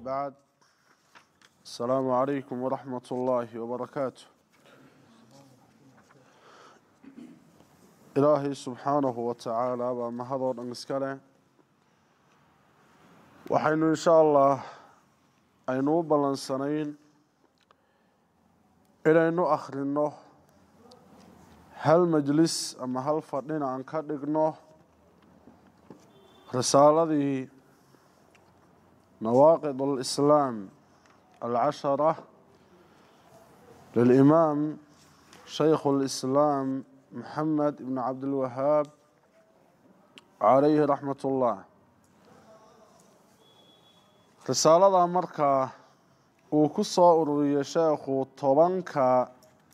بعد السلام عليكم ورحمة الله وبركاته إلهي سبحانه وتعالى وما هذا الأنسكالة وحين إن شاء الله أينو بلنسانين إلى إنه أخرنه هل مجلس أما هل فردين عن كدقنه رسالة نواقض الإسلام العشرة للإمام شيخ الإسلام محمد بن عبد الوهاب عليه رحمة الله risaalada markaa uu ku soo ururiyey sheekhu tobanka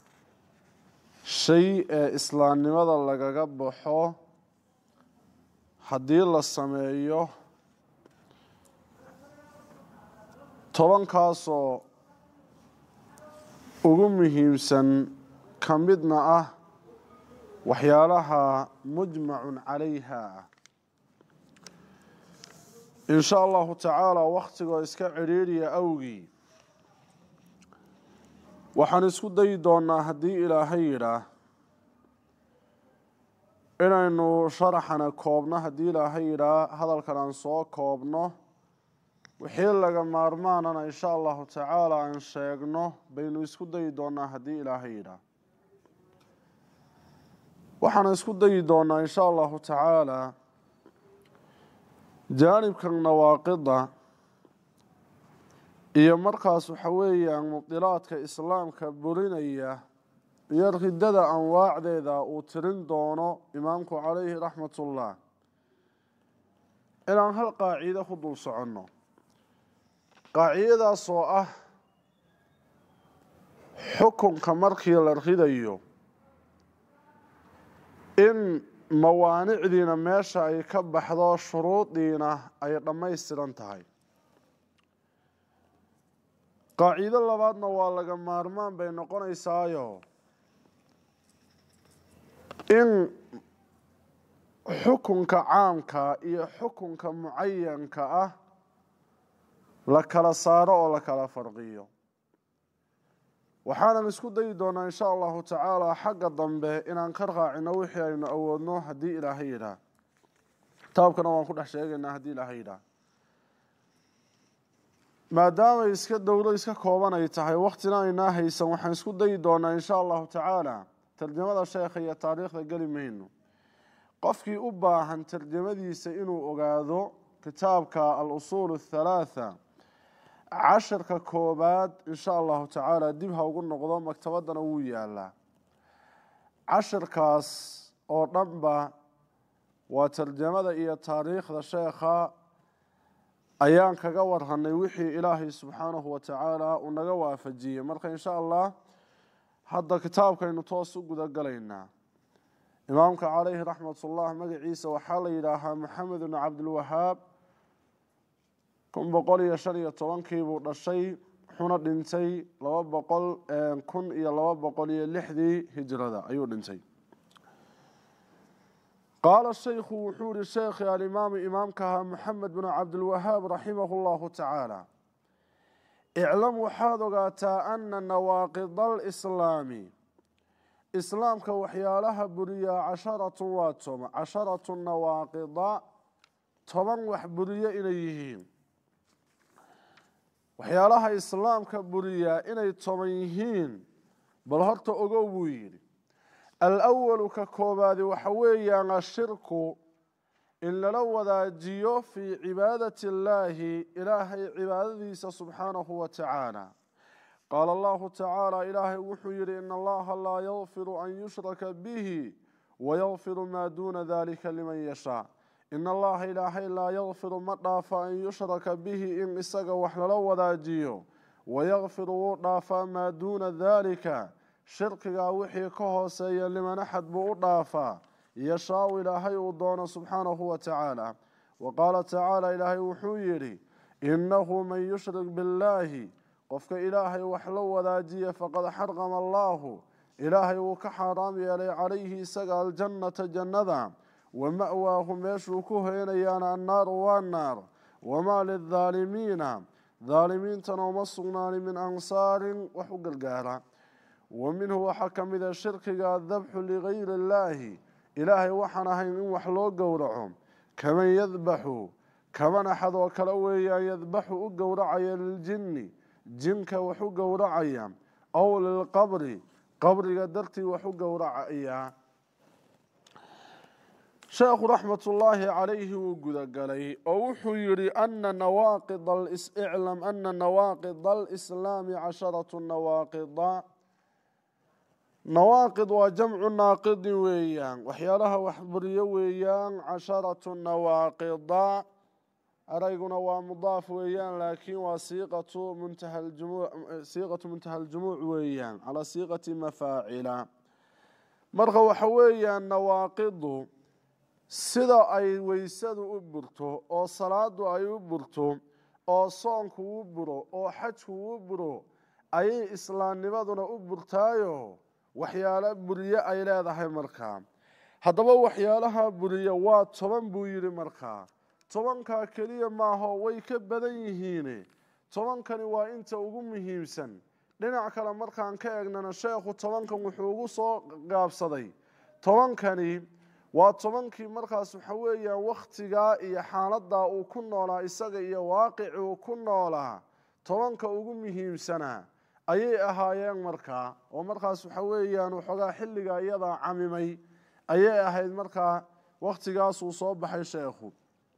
shay ee islaamnimada lagaga baxo haddii la sameeyo tobankaasoo ugu muhiimsan ka midna ah waxyaalaha mujmacun calayha ah in sha allahu tacaala wakhtigoo iska cidhiidhiya awgii waxaan isku dayi doonaa haddii ilaahay yidhaah inaynu sharaxana koobno haddii ilaahay yidhaah hadalkan aan soo koobno wixii laga maarmaanana in sha allahu tacaala aan sheegno baynu isku dayi doonaa haddii ilaahay yidhaah waxaan isku dayi doonaa in sha allahu tacaala jaanibkan nawaaqida iyo markaas waxa weeyaan mubdilaadka islaamka burinaya iyo ridada anwaacdeeda uu tirin doono imaamku calayhi raxmatullah inaan hal qaaciide ku dul soconno qaacidadaas oo ah xukunka markii la ridayo in mawaanicdiina meesha ay ka baxdo shuruudiina ay dhammaystiran tahay qaaciido labaadna waa laga maarmaan bay noqonaysaayo in xukunka caamka iyo xukunka mucayanka ah la kala saaro oo la kala farqiyo waxaanan isku dayi doonaa in sha allahu tacaala xagga dambe inaan ka raacino wixii aynu awoodno haddii ilaahay yidhaah kitaabkana waan ku dhex sheegaynaa haddii ilaahay yidhaah maadaamay iska dowlo iska kooban ay tahay waktina aynaa haysan waxaan isku dayi doonaa in sha allahu tacaala tarjamada sheekha iyo taariikhda geli mayno qofkii u baahan tarjamadiisa inuu ogaado kitaabka al-usuul athalaatha cashirka koobaad in sha allahu tacaala dib ha ugu noqdo maktabaddana wuu yaalaa cashirkaas oo dhanba waa tarjamada iyo taariikhda sheekha ayaan kaga warhanay wixii ilaahay subxaanahu wa tacaala uu naga waafajiyey marka in sha allah hadda kitaabkaynu toos u guda galaynaa imaamka calayhi raxmatullah magaciisa waxaa la yidhaahaa maxamed bnu cabdilwahaab kun boqol iyo shan iyo tobankii buu dhashay wuxuuna dhintay laba boqol kun iyo laba boqol iyo lixdii hijrada ayuu dhintay qaala shaykhu wuxuu yihi sheekhi alimaamu imaamkaha maxamed bnu cabdilwahaab raximahu llahu tacaala iclam waxaad ogaataa ana nawaaqida alislaami islaamka waxyaalaha buriyaa casharatu waa toma casharatu nawaaqida toban wax buriyo inay yihiin waxyaalaha islaamka buriyaa inay toban yihiin bal horta ogow buu yidhi alawalu ka koobaadi waxa weeyaan ashirku in lala wadaajiyo fii cibaadati illaahi ilaahay cibaadadiisa subxaanahu wa tacaala qaala allahu tacaala ilaahay wuxuu yidhi in allaha laa yakfiru an yushraka bihi wayakfiru maa duuna dalika liman yashaa in allaha ilaahay laa yakfiru ma dhaafa an yushraka bihi in isaga wax lala wadaajiyo wayakfiru wuu dhaafaa maa duuna daalika shirkigaa wixii ka hooseeya liman axad buu u dhaafaa yashaau ilaahay uu doono subxaanahu wa tacaala wa qaala tacaala ilaahay wuxuu yidhi innahu man yushrik billaahi qofka ilaahay wax la wadaajiya faqad xarqama allaahu ilaahay wuu ka xaaraam yeelay calayhi isaga aljannata jannada wa ma'waahu meeshuu ku hoynayaana annaaru waa naar wamaa lildaalimiina daalimiintana uma sugnaanin min ansaarin wax u gargaara wa minhu waxaa ka mida shirkiga adabxu ligayri illaahi ilaahay waxaan ahayn in wax loo gowraco kaman yadbaxu kaman axad oo kale weeyaan yadbaxu u gowracaya liljinni jinka wax u gowracaya aw lilqabri qabriga dartii wax u gowracaya sheekhu raxmatullaahi calayhi wuu gudagalay oo wuxuu yidhi ana nawaaqid iclam ana nawaaqida alislaami casharatu nawaaqida nawaaqid waa jamcu naaqidin weeyaan waxyaalaha waxburiyo weeyaan casharatu nawaaqida arayguna waa mudaaf weeyaan laakiin waa siiqatu muntaha siiqatu muntaha aljumuuc weeyaan calaa siiqati mafaacila marka waxa weeyaan nawaaqidu sida ay weysadu u burto oo salaadu ay u burto oo soonku u buro oo xajku u buro ayay islaamnimaduna u burtaayo waxyaalo buriye ay leedahay markaa haddaba waxyaalaha buriya waa toban buu yidhi markaa tobankaa keliya maaho way ka badan yihiine tobankani waa inta ugu muhiimsan dhinac kale markaan ka eegnana sheekhu tobankan wuxuu ugu soo gaabsaday tobankani waa tobankii markaas waxa weeyaan wakhtigaa iyo xaaladaa uu ku noolaa isaga iyo waaqici uu ku noolaa tobanka ugu muhiimsanaa ayay ahaayeen markaa oo markaas waxa weeyaan waxoogaa xilliga iyadaa camimay ayay ahayd markaa wakhtigaasuu soo baxay sheekhu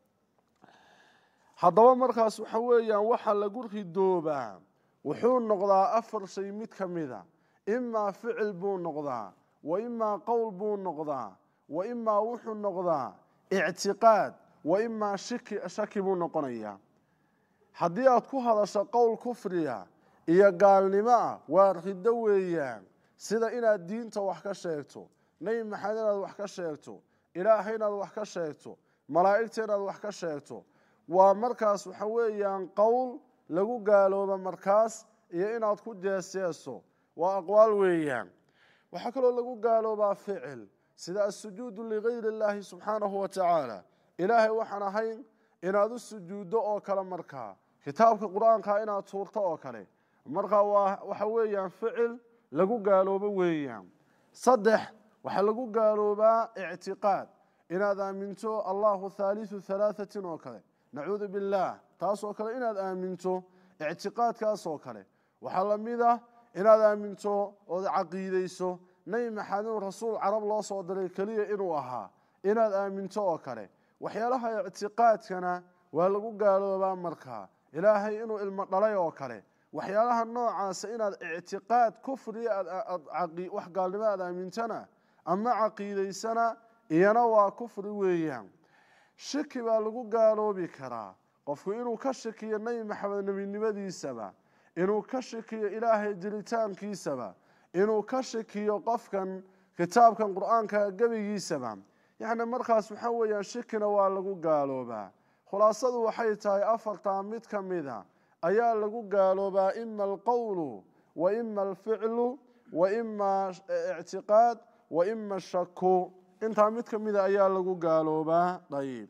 haddaba markaas waxa weeyaan waxa lagu ridoobaa wuxuu noqdaa afar shay mid ka mida imaa ficil buu noqdaa wa imaa qowl buu noqdaa wa imaa wuxuu noqdaa ictiqaad wa imaa shiki shaki buu noqonayaa haddii aad ku hadasho qowl kufriya iyo gaalnimo ah waa riddo weeyaan sida inaad diinta wax ka sheegto nebi maxamed inaad wax ka sheegto ilaahay inaad wax ka sheegto malaa'igta inaad wax ka sheegto waa markaas waxa weeyaan qowl lagu gaalooba markaas iyo inaad ku jeeseeso waa aqwaal weeyaan waxaa kaloo lagu gaaloobaa ficil sida asujuudu ligayri illaahi subxaanahu wa tacaala ilaahay waxaan ahayn inaad u sujuuddo oo kale markaa kitaabka qur-aanka inaad tuurto oo kale markaa waa waxa weeyaan ficil lagu gaaloobo weeyaan saddex waxaa lagu gaaloobaa ictiqaad inaad aaminto allahu thaalithu halaathatin oo kale nacuudu billaah taasoo kale inaad aaminto ictiqaadkaas oo kale waxaa la mid ah inaad aaminto ood caqiideyso nebi maxamed inuu rasuul carab loo soo diray keliya inuu ahaa inaad aaminto oo kale waxyaalaha ictiqaadkana waa lagu gaaloobaa markaa ilaahay inuu ilmo dhalay oo kale waxyaalaha noocaasa inaad ictiqaad kufriya wax gaalnimo aad aamintana ama caqiidaysana iyana waa kufri weeyaan shiki baa lagu gaaloobi karaa qofku inuu ka shakiyo nebi maxamed nebinimadiisaba inuu ka shakiyo ilaahay jiritaankiisaba inuu ka shakiyo qofkan kitaabkan qur-aanka gebigiisaba yacni markaas waxaa weeyaan shikina waa lagu gaaloobaa khulaasadu waxay tahay afartaa mid ka mida ayaa lagu gaaloobaa ima alqowlu wa ima alficlu wa ima ictiqaad wa ima shaku intaa mid ka mida ayaa lagu gaaloobaa dayib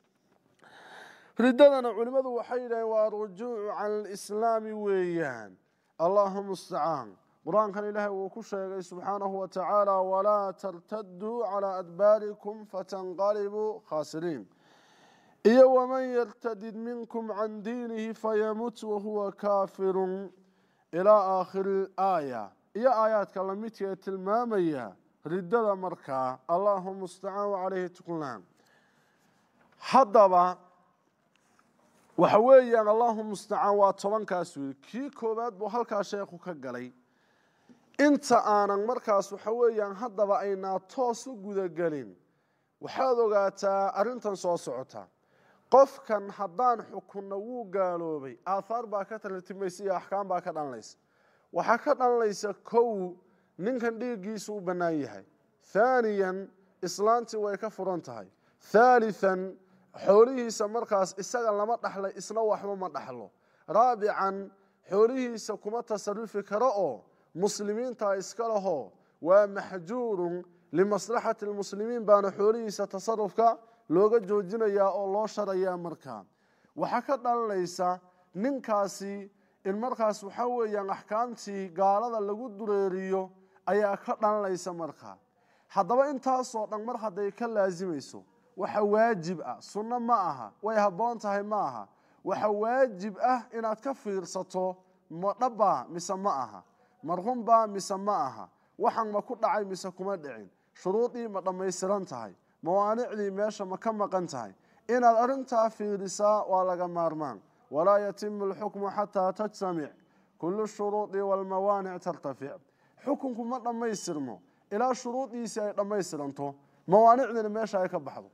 riddadana culimmadu waxay yidhaheen waa arujuucu cala alislaami weeyaan allahu mustacaan qur-aankan ilaahay wuu ku sheegay subxaanahu wa tacaala walaa tartaduu calaa adbaarikum fatanqalibuu khaasiriin iyo waman yartadid minkum can diinihi fayamut wahuwa kaafirun ilaa aakhiri aaya iyo aayaadka lamidka ee tilmaamaya riddada markaa allahu mustacaan wacalayhi tuklaan haddaba waxa weeyaan allahu mustacaan waa tobankaas weyi kii koowaad buu halkaa sheekhu ka galay inta aanan markaas waxa weeyaan haddaba aynaa toos u gudagelin waxaad ogaataa arrintan soo socota qofkan haddaan xukunno wuu gaaloobay aathaar baa ka tartimaysa iyo axkaam baa ka dhalanaysa waxaa ka dhalanaysa kow ninkan dhiiggiisu u bannaan yahay thaaniyan islaantii way ka furan tahay thaalithan xoolihiisa markaas isaga lama dhaxlay isna waxba ma dhaxlo raabican xoolihiisa kuma tasarufi karo oo muslimiintaa iska lahoo waa maxjuurun limaslaxati lmuslimiin baana xoolihiisa tasarufka looga joojinayaa oo loo sharayaa markaa waxaa ka dhalanaysa ninkaasi in markaas waxaa weeyaan axkaamtii gaalada lagu dureeriyo ayaa ka dhalanaysa markaa haddaba intaasoo dhan mar hadday ka laasimayso waxa waajib ah sunno ma aha way habboon tahay ma aha waxa waajib ah inaad ka fiirsato ma dhabbaa mise ma aha ma runbaa mise ma aha waxan ma ku dhacay mise kuma dhicin shuruudii ma dhammaystiran tahay mawaanicdii meesha ma ka maqan tahay inaad arrintaa fiirisaa waa laga maarmaan walaa yatimu alxukmu xataa tajtamic kulu shuruudi walmawaanic tartafic xukunku ma dhammaystirmo ilaa shuruudiisii ay dhammaystiranto mawaanicdiina meesha ay ka baxdo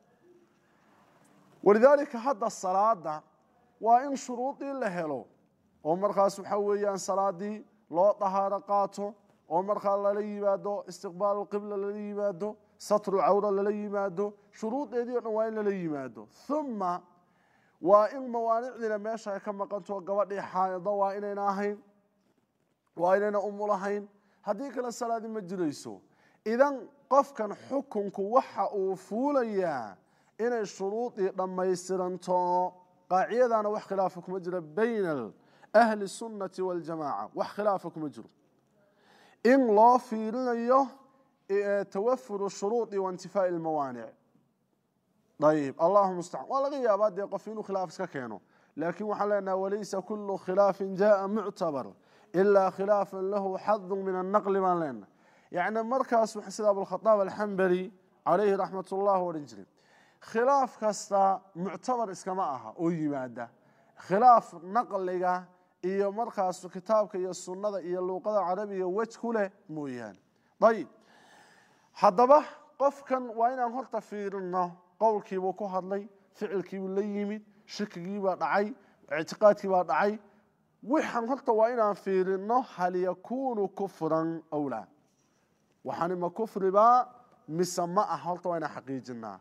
walidaalika hadda salaada waa in shuruudii la helo oo markaas waxaa weeyaan salaadii loo dahaaro qaato oo markaa lala yimaado istiqbaal qibla lala yimaado satru cawra lala yimaado shuruudeedii o dhan waa in lala yimaado uma waa in mawaanicdiina meesha ay ka maqanto gabadhii xaaido waa inayna ahayn waa inayna umulahayn haddii kale salaadi ma jirayso idan qofkan xukunku waxa uu fuulayaa inay shuruudii dhammaystiranto qaacidadana wax khilaafa kuma jiro bayna ahli sunnati waljamaaca wax khilaafa kuma jiro in loo fiirinayo tawafuru shuruudi waintifaa'i lmawaanic ayib allahu mustacaan waa laga yaabaa dee qof inuu khilaaf iska keeno laakiin waxaan leenaha walaysa kulu khilaafin jaءa muctabar ilaa khilaafan lahu xadu min annaqli baan leenaha yacni markaas sida abulkhadaab alxambali calayhi raxmat ullah odhan jiray khilaaf kasta muctabar iskama aha oo yimaada khilaaf naqliga iyo markaas kitaabka iyo sunnada iyo luuqada carabiga wej ku leh mooyaane ayib haddaba qofkan waa inaan horta fiirino qowlkiibuu ku hadlay ficilkiibuu la yimid shikigiibaa dhacay ictiqaadkiibaa dhacay waxaan horta waa inaan fiirino hal yakuunu kufran aw laa waxaani ma kufribaa mise ma ah horta waa inaan xaqiijinaa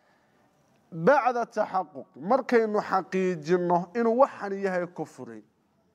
bacda taxaquq markaynu xaqiijinno inuu waxan yahay kufri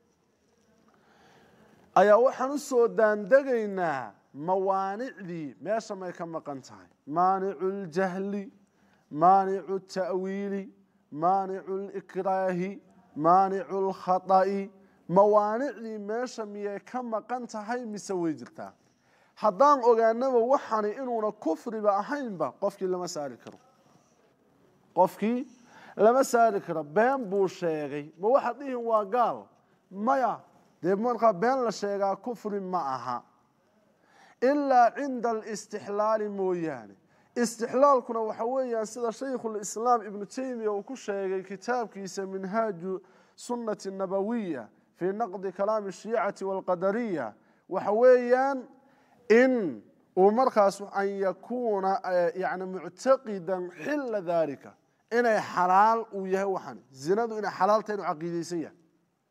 ayaa waxaan u soo daandegaynaa mawaanicdii meesha may ka maqan tahay maanicu ljahli maanicu ta'wiili maanicu likraahi maanicu lkhata'i mawaanicdii meesha miyay ka maqan tahay mise way jirtaa haddaan ogaanaba waxani inuuna kufriba ahaynba qofkii lama saari karo qofkii lama saari karo been buu sheegay ma waxaad dhihin waa gaal maya dee markaa been la sheegaa kufri ma aha ilaa cinda alistixlaali mooyaane istixlaalkuna waxa weeyaan sida shaykhulislaam ibnu taymiya uu ku sheegay kitaabkiisa minhaaju sunnati nabawiya fii naqdi kalaami shiicati walqadariya waxa weeyaan in uu markaas an yakuuna yani muctaqidan xila dalika inay xalaal uu yahay waxan zinadu inay xalaaltahay inuu caqiideysan yahay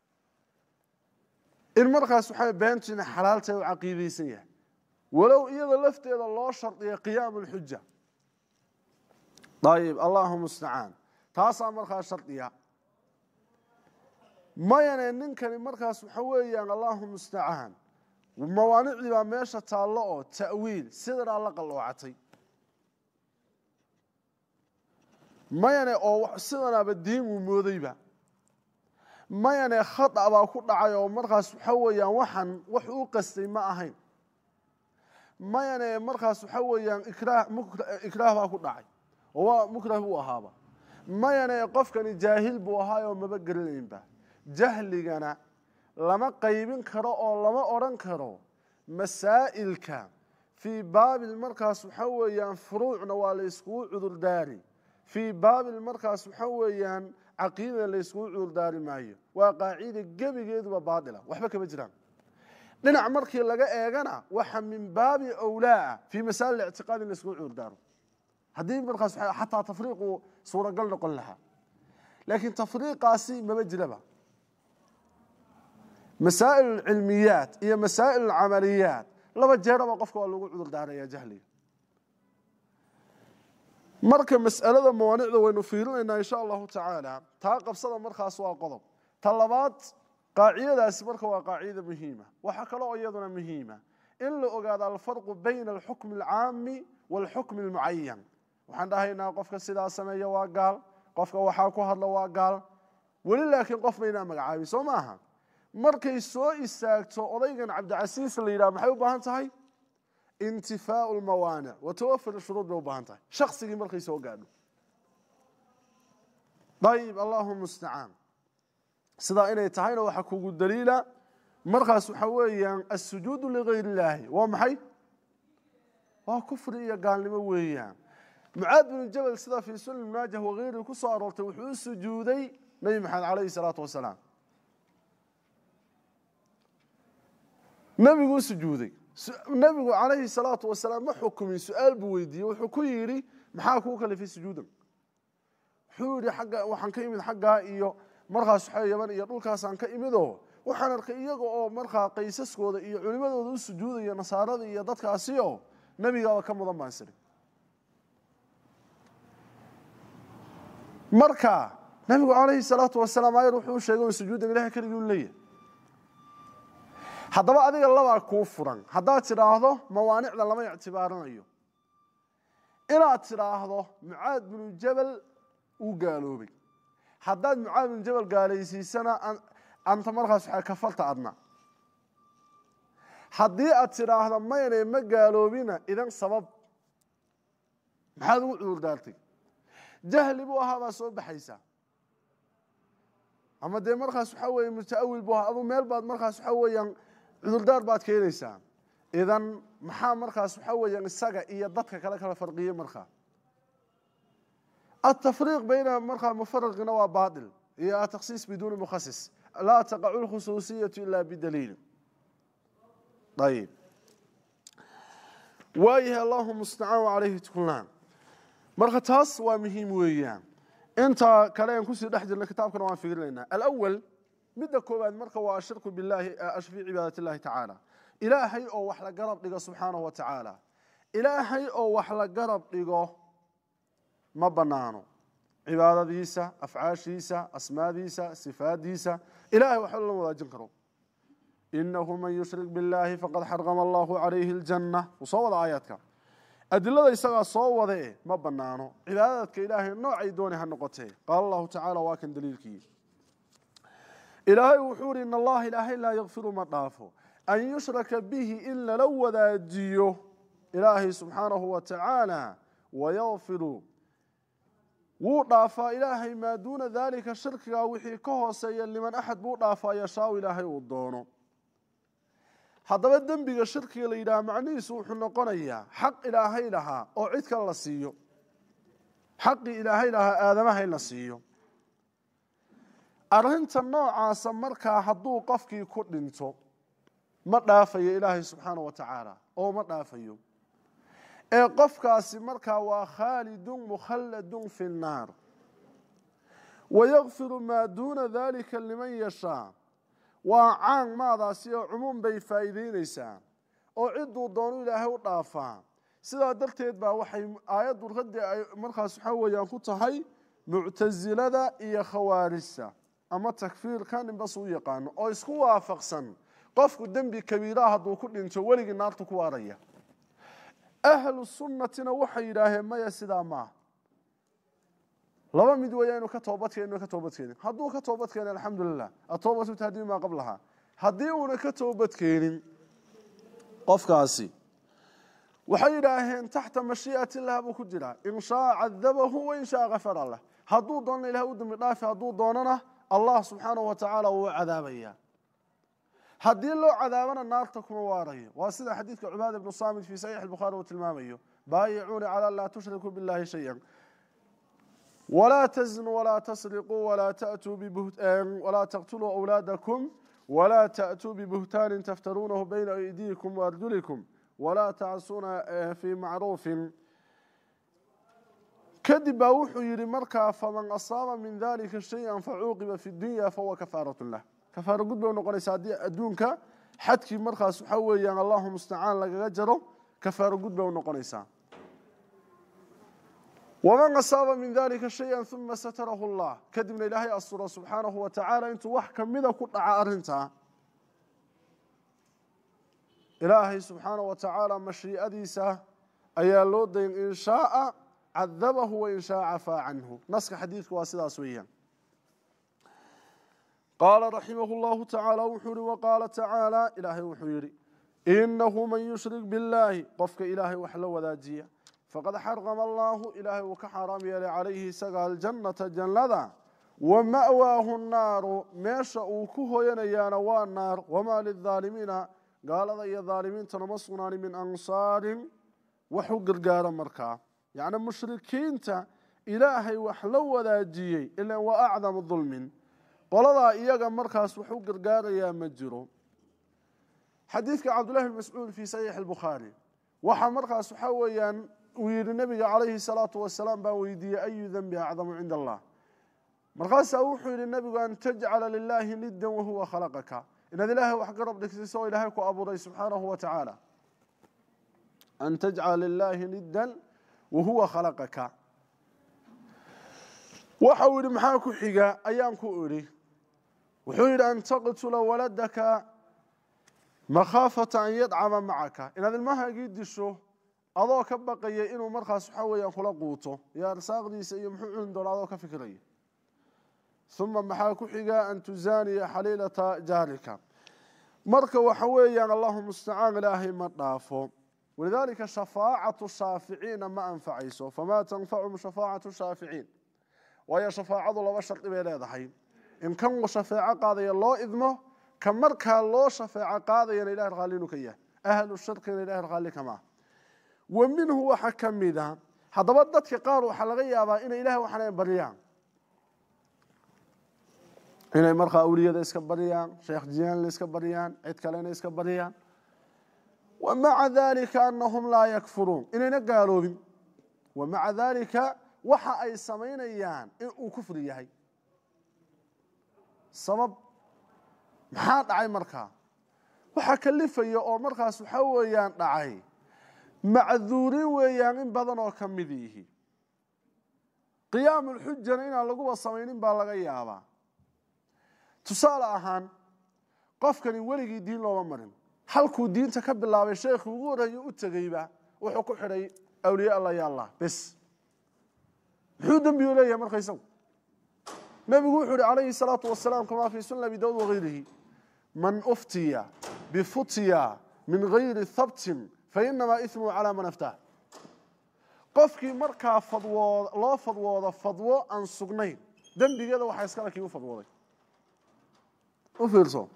in markaas waxa beentu inay xalaaltahay u caqiideysan yahay walow iyada lafteeda loo shardiya qiyaamu lxuja ayib allahu mustacaan taasaa markaa shardiya mayane ninkani markaas waxa weeyaan allahu mustacaan mawaanicdii baa meesha taallo oo ta'wiil sidanaa la qalloocatay mayane oo sidanaaba diin uu moodayba mayane khata baa ku dhacay oo markaas waxa weeyaan waxan wax u qastay ma ahayn mayane markaas waxa weeyaan ikraah baa ku dhacay oo waa mukrah buu ahaaba mayane qofkani jaahil buu ahaayoo maba geranaynba jahligana lama qaybin karo oo lama odhan karo masaa'ilka fii baabil markaas waxa weeyaan furuucna waa la yskugu cudurdaari fii baabil markaas waxa weeyaan caqiidana la yskugu cudurdaari maayo waa qaacida gebigeeduba baatila waxba kama jiraan dhinac markii laga eegana waxa min baabi awlaa fii masaa'il ictiqaad in la yskugu cudurdaaro haddii markaas xataa tafriiqu suuragal noqon lahaa laakiin tafriiqaasi mama jiraba masaa'il cilmiyaat iyo masaa'il camaliyaat laba jeeraba qofka waa lagu cudur daaraya jahliga marka mas'alada mawaanicda waynu fiirinaynaa insha allahu tacaala taa qabsada markaas waa qodob ta labaad qaacidadaasi marka waa qaacida muhiima waxaa kaloo iyaduna muhiima in la ogaado alfarqu bayna alxukmi alcaami waalxukmi almucayan waxaan dhahaynaa qofka sidaa sameeya waa gaal qofka waxaa ku hadla waa gaal weli laakiin qof maynaa magacaabin soo maaha markay soo istaagto odaygan cabdicasiis la yidhaha maxay u baahan tahay intifaau lmawaanic wa tawafur shuruud bay u baahan tahay shaksigii markay soo gaadho ayib allahu mustacaan sidaa inay tahayna waxaa kugu daliila markaas waxaa weeyaan asujuudu ligayr illaahi waa maxay waa kufri iyo gaalnimo weeyaan mucaad binu jabal sida fii sunan maajah wagayrihi ku soo aroortay wuxuu u sujuuday nebi maxamed calayhi salaatu wasalaam nebiguu sujuuday nebigu calayhi salaatu wasalaam ma xukumin su-aal buu weydiiyey wuxuu ku yidhi maxaa kuu kalifay sujuudan wuxuu yihi agga waxaan ka imid xaggaa iyo markaas waxaa yaban iyo dhulkaasaan ka imidoo waxaan arkay iyaga oo markaa qaysaskooda iyo culimadooda u sujuudaya nasaarada iyo dadkaasi oo nebigaaba ka mudan baan siri marka nebigu calayhi salaatu wasalaam ayar wuxuu sheegay in sujuudan ilahay keligii u leeyahay haddaba adiga labaa kuu furan haddaad tidhaahdo mawaanicda lama ictibaarinayo inaad tidhaahdo mucaad binu jabal uu gaaloobay haddaad mucaad binu jabal gaalaysiisana anta markaas waxaa kafarta adna haddii aad tidhaahdo maynay ma gaaloobina idan sabab maxaad ugu cudur daartay jahli buu ahaa baa soo baxaysaa ama dee markaas waxaa weeye mutaawil buu ahaa aduu meel baad markaas waxaa weeyaan cudurdaar baad keenaysaa idan maxaa markaas waxaa weeyaan isaga iyo dadka kale kala farqiyey markaa atafriiq bayna markaa mufariqina waa baatil iyo atakhsiis biduuni mukhasis laa taqacu lkhusuusiyatu ila bidaliili ayib waayahay allahu mustacaan calayhi tuklaan marka taas waa muhiim weeyaan inta kale aan kusii dhex jirna kitaabkana waan fiirinaynaa alawal midda koowaad marka waa ashirku billahi fii cibaadat illahi tacaala ilaahay oo wax la garab dhigo subxaanahu wa tacaala ilaahay oo wax la garab dhigo ma banaano cibaadadiisa afcaashiisa asmaadiisa sifaadiisa ilahay waxba lala wadaajin karo inahu man yushrik biاllahi faqad xarama allahu calayhi اljanna wuu soo wada aayaadka adilada isagaa soo wade ma banaano cibaadadka ilaahay noocay doonay ha noqotee qaala allahu tacala waa kan daliilkii ilaahay wuxuu ihi in allaha ilaahay laa yakfiru ma dhaafo an yushraka bihi in lala wadaajiyo ilaahay subxaanahu wa tacaala wayakfiru wuu dhaafaa ilaahay maa duuna daalika shirkigaa wixii ka hooseeya liman axad buu dhaafaa yashaau ilaahay uu doono haddaba dembiga shirkiga la yidhaha macnihiisu wuxuu noqonayaa xaq ilaahay lahaa oo cid kale la siiyo xaqii ilaahay lahaa aadamaha in la siiyo arrinta noocaasa markaa hadduu qofkii ku dhinto ma dhaafayo ilaahay subxaana wa tacaala oo ma dhaafayo ee qofkaasi markaa waa khaalidun mukhalladun fi nnaar wayakfiru maa duuna dalika liman yashaa waa caan maadaasi oo cumuum bay faa'iideyneysaa oo cidduu doonu ilaahay u dhaafaa sidaa darteed baa waxay aayaddu raddi ay markaas waxaa weeyaan ku tahay muctasilada iyo khawaarijta ama takfiirka ninbas u yaqaano oo isku waafaqsan qofku dembi kabiiraha hadduu ku dhinto weligii naartu ku waaraya ahlu sunnatina waxay yidhaaheen maya sidaa maaha laba mid weeya inu ka toobadkeen inu ka toobadkeenin hadduu ka toobadkeena alxamdulilah atoobatu tahdiim maa qablaha haddii uuna ka toobadkeenin qofkaasi waxay yidhaaheen taxta mashii'ati illah buu ku jiraa in shaa cadabahu wain shaa kafara lah hadduu doonana ilahay u dambi dhaafi hadduu doonana allah subxaanahu wa tacaala wuu cadaabaya haddii loo cadaabana naarta kuma waarayo waa sida xadiidka cubaada ibnu saamit fii saxiix albukhaari uu tilmaamayo baayicuuni calaa laa tushrikuu billahi shayan walaa taznuu walaa tasriquu walaa tatuu walaa taqtuluu awlaadakum walaa ta'tuu bibuhtaanin taftaruunahu bayna aydiikum waarjulikum walaa tacsuuna fii macruufin kadib baa wuxuu yidhi markaa faman asaaba min dalika shaya facuuqiba fi dunya fahuwa kafaaratu lah kafaaro gud bay unoqonaysa haddii adduunka xadkii markaas waxaa weeyaan allahu mustacaan lagaga jaro kafaaro gud bay unoqonaysaa waman asaaba min dalika shaya uma satarahu llah kadibna ilaahay asuro subxaanahu wa tacaala intuu wax kamida ku dhaca arrintaa ilaahay subxaanahu wa tacaala mashiicadiisa ayaa loo dayn in shaaa cadabahu wain shaa cafaa canhu naska xadiidku waa sidaas weeyaan qaala raximahu llahu tacaala wuxuu yihi waqaala tacaala ilaahay wuxuu yidhi inahu man yushrik billaahi qofka ilaahay wax la wadaajiya faqad xarama allaahu ilaahay uu ka xaaraam yeelay calayhi isaga aljannata jannada wa ma'waahu naaru meesha uu ku hoyanayaana waa naar wamaa lilaalimiina gaalada iyo daalimiintana ma sugnaani min ansaarin wax u gargaara markaa yacni mushrikiinta ilaahay wax la wadaajiyey ilan waa acdamu dulmin qoladaa iyaga markaas wax u gargaarayaa ma jiro xadiidka cabdullahi bn mascuud fii saxiixi albukhaari waxaa markaas waxaa weeyaan uu yidhi nebiga calayhi salaatu wasalaam baan weydiiyey ayu denbi acdamu cinda allah markaasaa wuxuu yidhi nebigu an tajcala lilaahi niddan wahuwa khalaqaka inaad ilaahay wax garab dhigsiso oo ilaahay ku abuuray subxaanahu wa tacaala an tajcala lilaahi niddan wahuwa khalaqaka waxa uu yidhi maxaa ku xiga ayaan ku idhi wuxuu yidhi an taqtula waladaka makhaafata an yadcama macaka inaad ilmahaagii disho adoo ka baqaya inuu markaas waxaa weeyaan kula quuto iyo arsaaqdiisa iyo muxuu cuni doona adoo ka fikiraya uma maxaa ku xiga an tuzaaniya xaliilata jaarika marka waxa weeyaan allahu mustacaan ilaahay ma dhaafo walidaalika shafaacatu shaaficiina ma anfacayso famaa tanfachum shafaacatu shaaficiin waayo shafaacadu laba shardi bay leedahay in kan uu shafeeco qaadaya loo idmo ka markaa loo shafeeco qaadayana ilahi raalli inuu ka yahay ahlu shirkina ilahi raalli kamaa wa minhu waxa ka mida haddaba dadka qaar waxaa laga yaabaa inay ilahay waxaan baryaan inay markaa awliyada iska baryaan sheekh jiyaanla iska baryaan cid kalena iska baryaan wa maca dalika anahum laa yakfuruun inayna gaaloobin wa maca dalika waxa ay samaynayaan in uu kufri yahay sabab maxaa dhacay markaa waxaa kalifaya oo markaas waxaa weeyaan dhacay macduurin weeyaan in badan oo ka mid yihi qiyaamulxujana inaan laguba samaynin baa laga yaabaa tusaale ahaan qofkani weligii diin looma marin halkuu diinta ka bilaabay sheekhii ugu horreeya u tegeyba wuxuu ku xidhay awliye alla ya allah bes muxuu dembigu leeyahay marka isagu nebigu wuxuu yihi calayhi salaatu wasalaam kamaa fii sunna abi daawud wagayrihi man uftiya bifutya min gayri habtin fainamaa ismuhu calaa man aftaah qofkii markaa fadwood loo fadwoodo fadwo aan sugnayn dembigeeda waxaa iskale kii u fadwooday u fiirso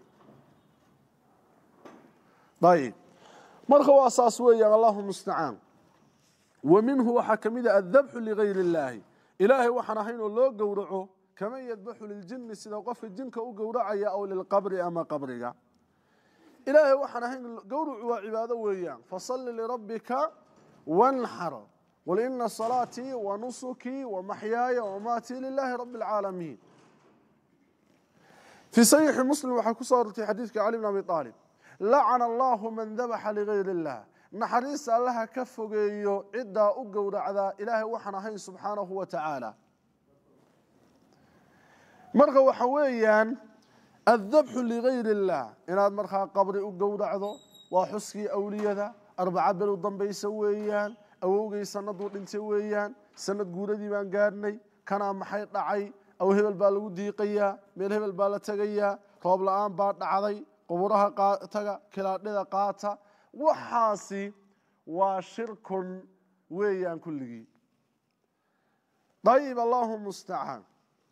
ayib marka waa saas weeyaan allahu mustacaan wa minhu waxaa ka mid a addabxu ligayr illaahi ilaahay waxaan ahayn oo loo gowraco kaman yadbaxu liljini sida qofka jinka u gowracaya aw lilqabri ama qabriga ilaahay waxaan ahayn gowracu waa cibaado weeyaan fasalli lirabbika wanxar qul ina salaatii wa nusukii wa maxyaaya wamaatii lilaahi rabi alcaalamiin fii saxiixi muslim waxaa ku soo arortay xadiidka cali bn abi aalib lacana allahu man dabaxa ligayr illah naxariista allaha ka fogeeyo ciddaa u gowracdaa ilaahay waxaan ahayn subxaanahu wa tacaala marka waxa weeyaan addabxu ligayr illah inaad markaa qabri u gowracdo waa xuskii awliyada arbaca bel u dambaysa weeyaan awowgay sanaduu dhintay weeyaan sanad guuradii baan gaadhnay kanaa maxay dhacay aw hebel baa lagu diiqayaa meel hebel baa la tegayaa roob la-aan baa dhacday quburaha taga kilaadhida qaata waxaasi waa shirkun weeyaan kulligii ayib allahu mustacaan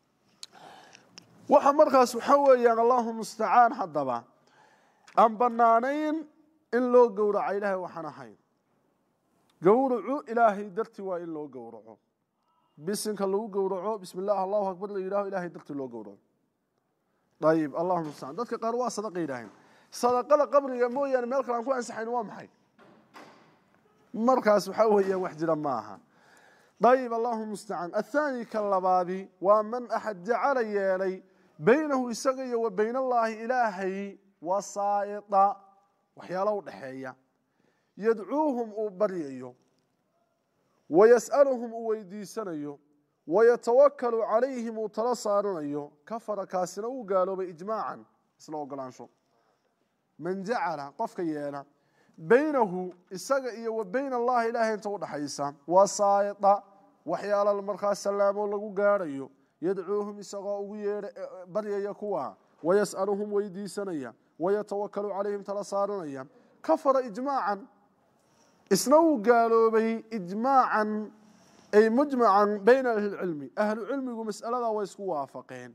waxa markaas waxaa weeyaan allahu mustacaan haddaba aan bannaanayn in loo gowraco ilaahay waxaan ahayn gowracu ilaahay dartii waa in loo gowraco bisinka lagu gowraco bismi illah allahu akbar la yidhaho ilahay dartii loo gowraco ayib allahu mustacaan dadka qaar waa sadaqa yidhaaheen sadaqada qabriga mooyaane meel kale aan ku ansaxayn waa maxay markaas waxaa weeyaan wax jira ma aha ayib allahu mustacaan athaani ka labaadi waa man axad jacala yeelay baynahu isaga iyo wa bayn allaahi ilaahay wasaa'ida waxyaalo u dhexeeya yadcuuhum uu baryayo wayas'aluhum uu weydiisanayo wayatawakalu calayhim uu tala saaranayo kafara kaasina uu gaaloobay ijmaacan isla ogolaansho man jacala qofka yeela baynahu isaga iyo wa bayn allahi ilaahay inta udhaxaysa wasaa'ida waxyaala markaa salaamo lagu gaadhayo yadcuuhum isagoo ugu yeedha baryaya kuwa wayas'aluhum weydiisanaya wayatawakalu calayhim tala saaranaya kafara ijmaacan isna wuu gaaloobay ijmaacan ay mujmacan bayna ahli lcilmi ahlu cilmigu mas'aladaa way isku waafaqeen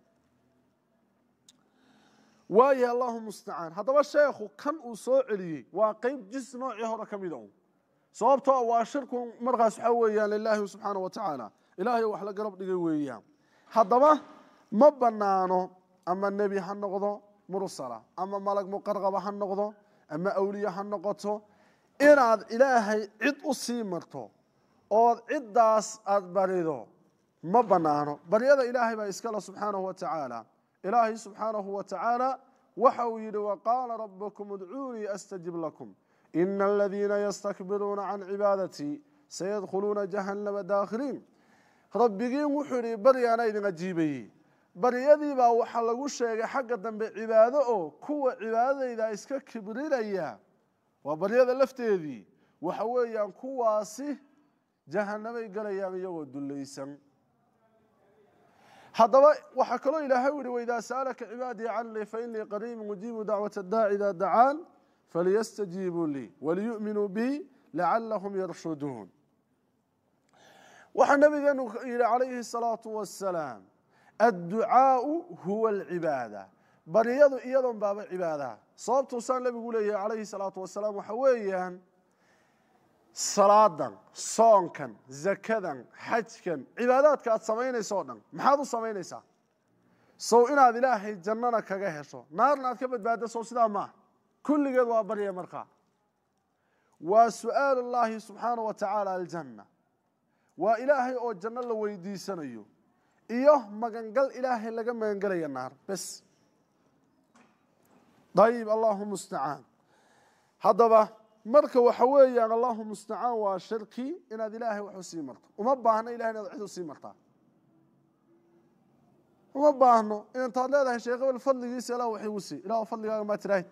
waayahay allahu mustacaan haddaba sheekhu kan uu soo celiyey waa qeyb jis noocii hore ka mida un sababtoo waa shirku markaas waxaa weeyaan lilaahi subxaana wa tacaala ilaahay wax la garab dhigay weeyaan haddaba ma banaano ama nebi ha noqdo mursala ama malag muqarqaba ha noqdo ama awliye ha noqoto inaad ilaahay cid u sii marto ood ciddaas aada barido ma banaano baryada ilaahay baa iskale subxaanahu wa tacaala ilaahay subxaanahu wa tacaala waxa uu yidhi waqaala rabukum udcuunii astajib lakum ina aladiina yastakbiruuna can cibaadatii sayadkhuluuna jahannama daakhiliin rabbigiin wuxuu yidhi baryaana idin ajiibayey baryadiibaa waxaa lagu sheegay xagga dambe cibaado oo kuwa cibaadadayda iska kibrinaya waa baryada lafteedii waxa weeyaan kuwaasi jahanamay galayaan iyagoo dullaysan haddaba waxaa kaloo ilaahay u yihi waidaa sa'alaka cibaadii canii fainii qariibun ujiibu dacwata daaci idaa dacaan falyastajiibuu lii waliyu'minuu bi lacalahum yarshuduun waxaa nabigeenu yihi calayhi الsalaatu wasalaam adducaau huwa alcibaada baryadu iyadoon baaba cibaadaha sababtuusaan nabigu leeyahay calayhi الsalaatu wasalaam waxa weeyaan salaadan soonkan zakadan xajkan cibaadaadka aad samaynayso o dhan maxaad u samaynaysaa sow inaad ilaahay jannana kaga hesho naarna aad ka badbaadda sow sidaa maaha kulligeed waa barya markaa waa su'aal اllahi subxaana wa tacaala aljanna waa ilaahay oo janno la weydiisanayo iyo magangal ilaahay laga magangelaya naar bes ayib allahu mustacaan haddaba marka waxa weeyaan allahu mustacaan waa shirki inaad ilaahay wax u sii marto uma baahno ilahay inaad cid u sii martaa uma baahno intaad leedahay sheekh ebel fadligiisa ilah wax igu sii ilah fadligaaga maa tiraahid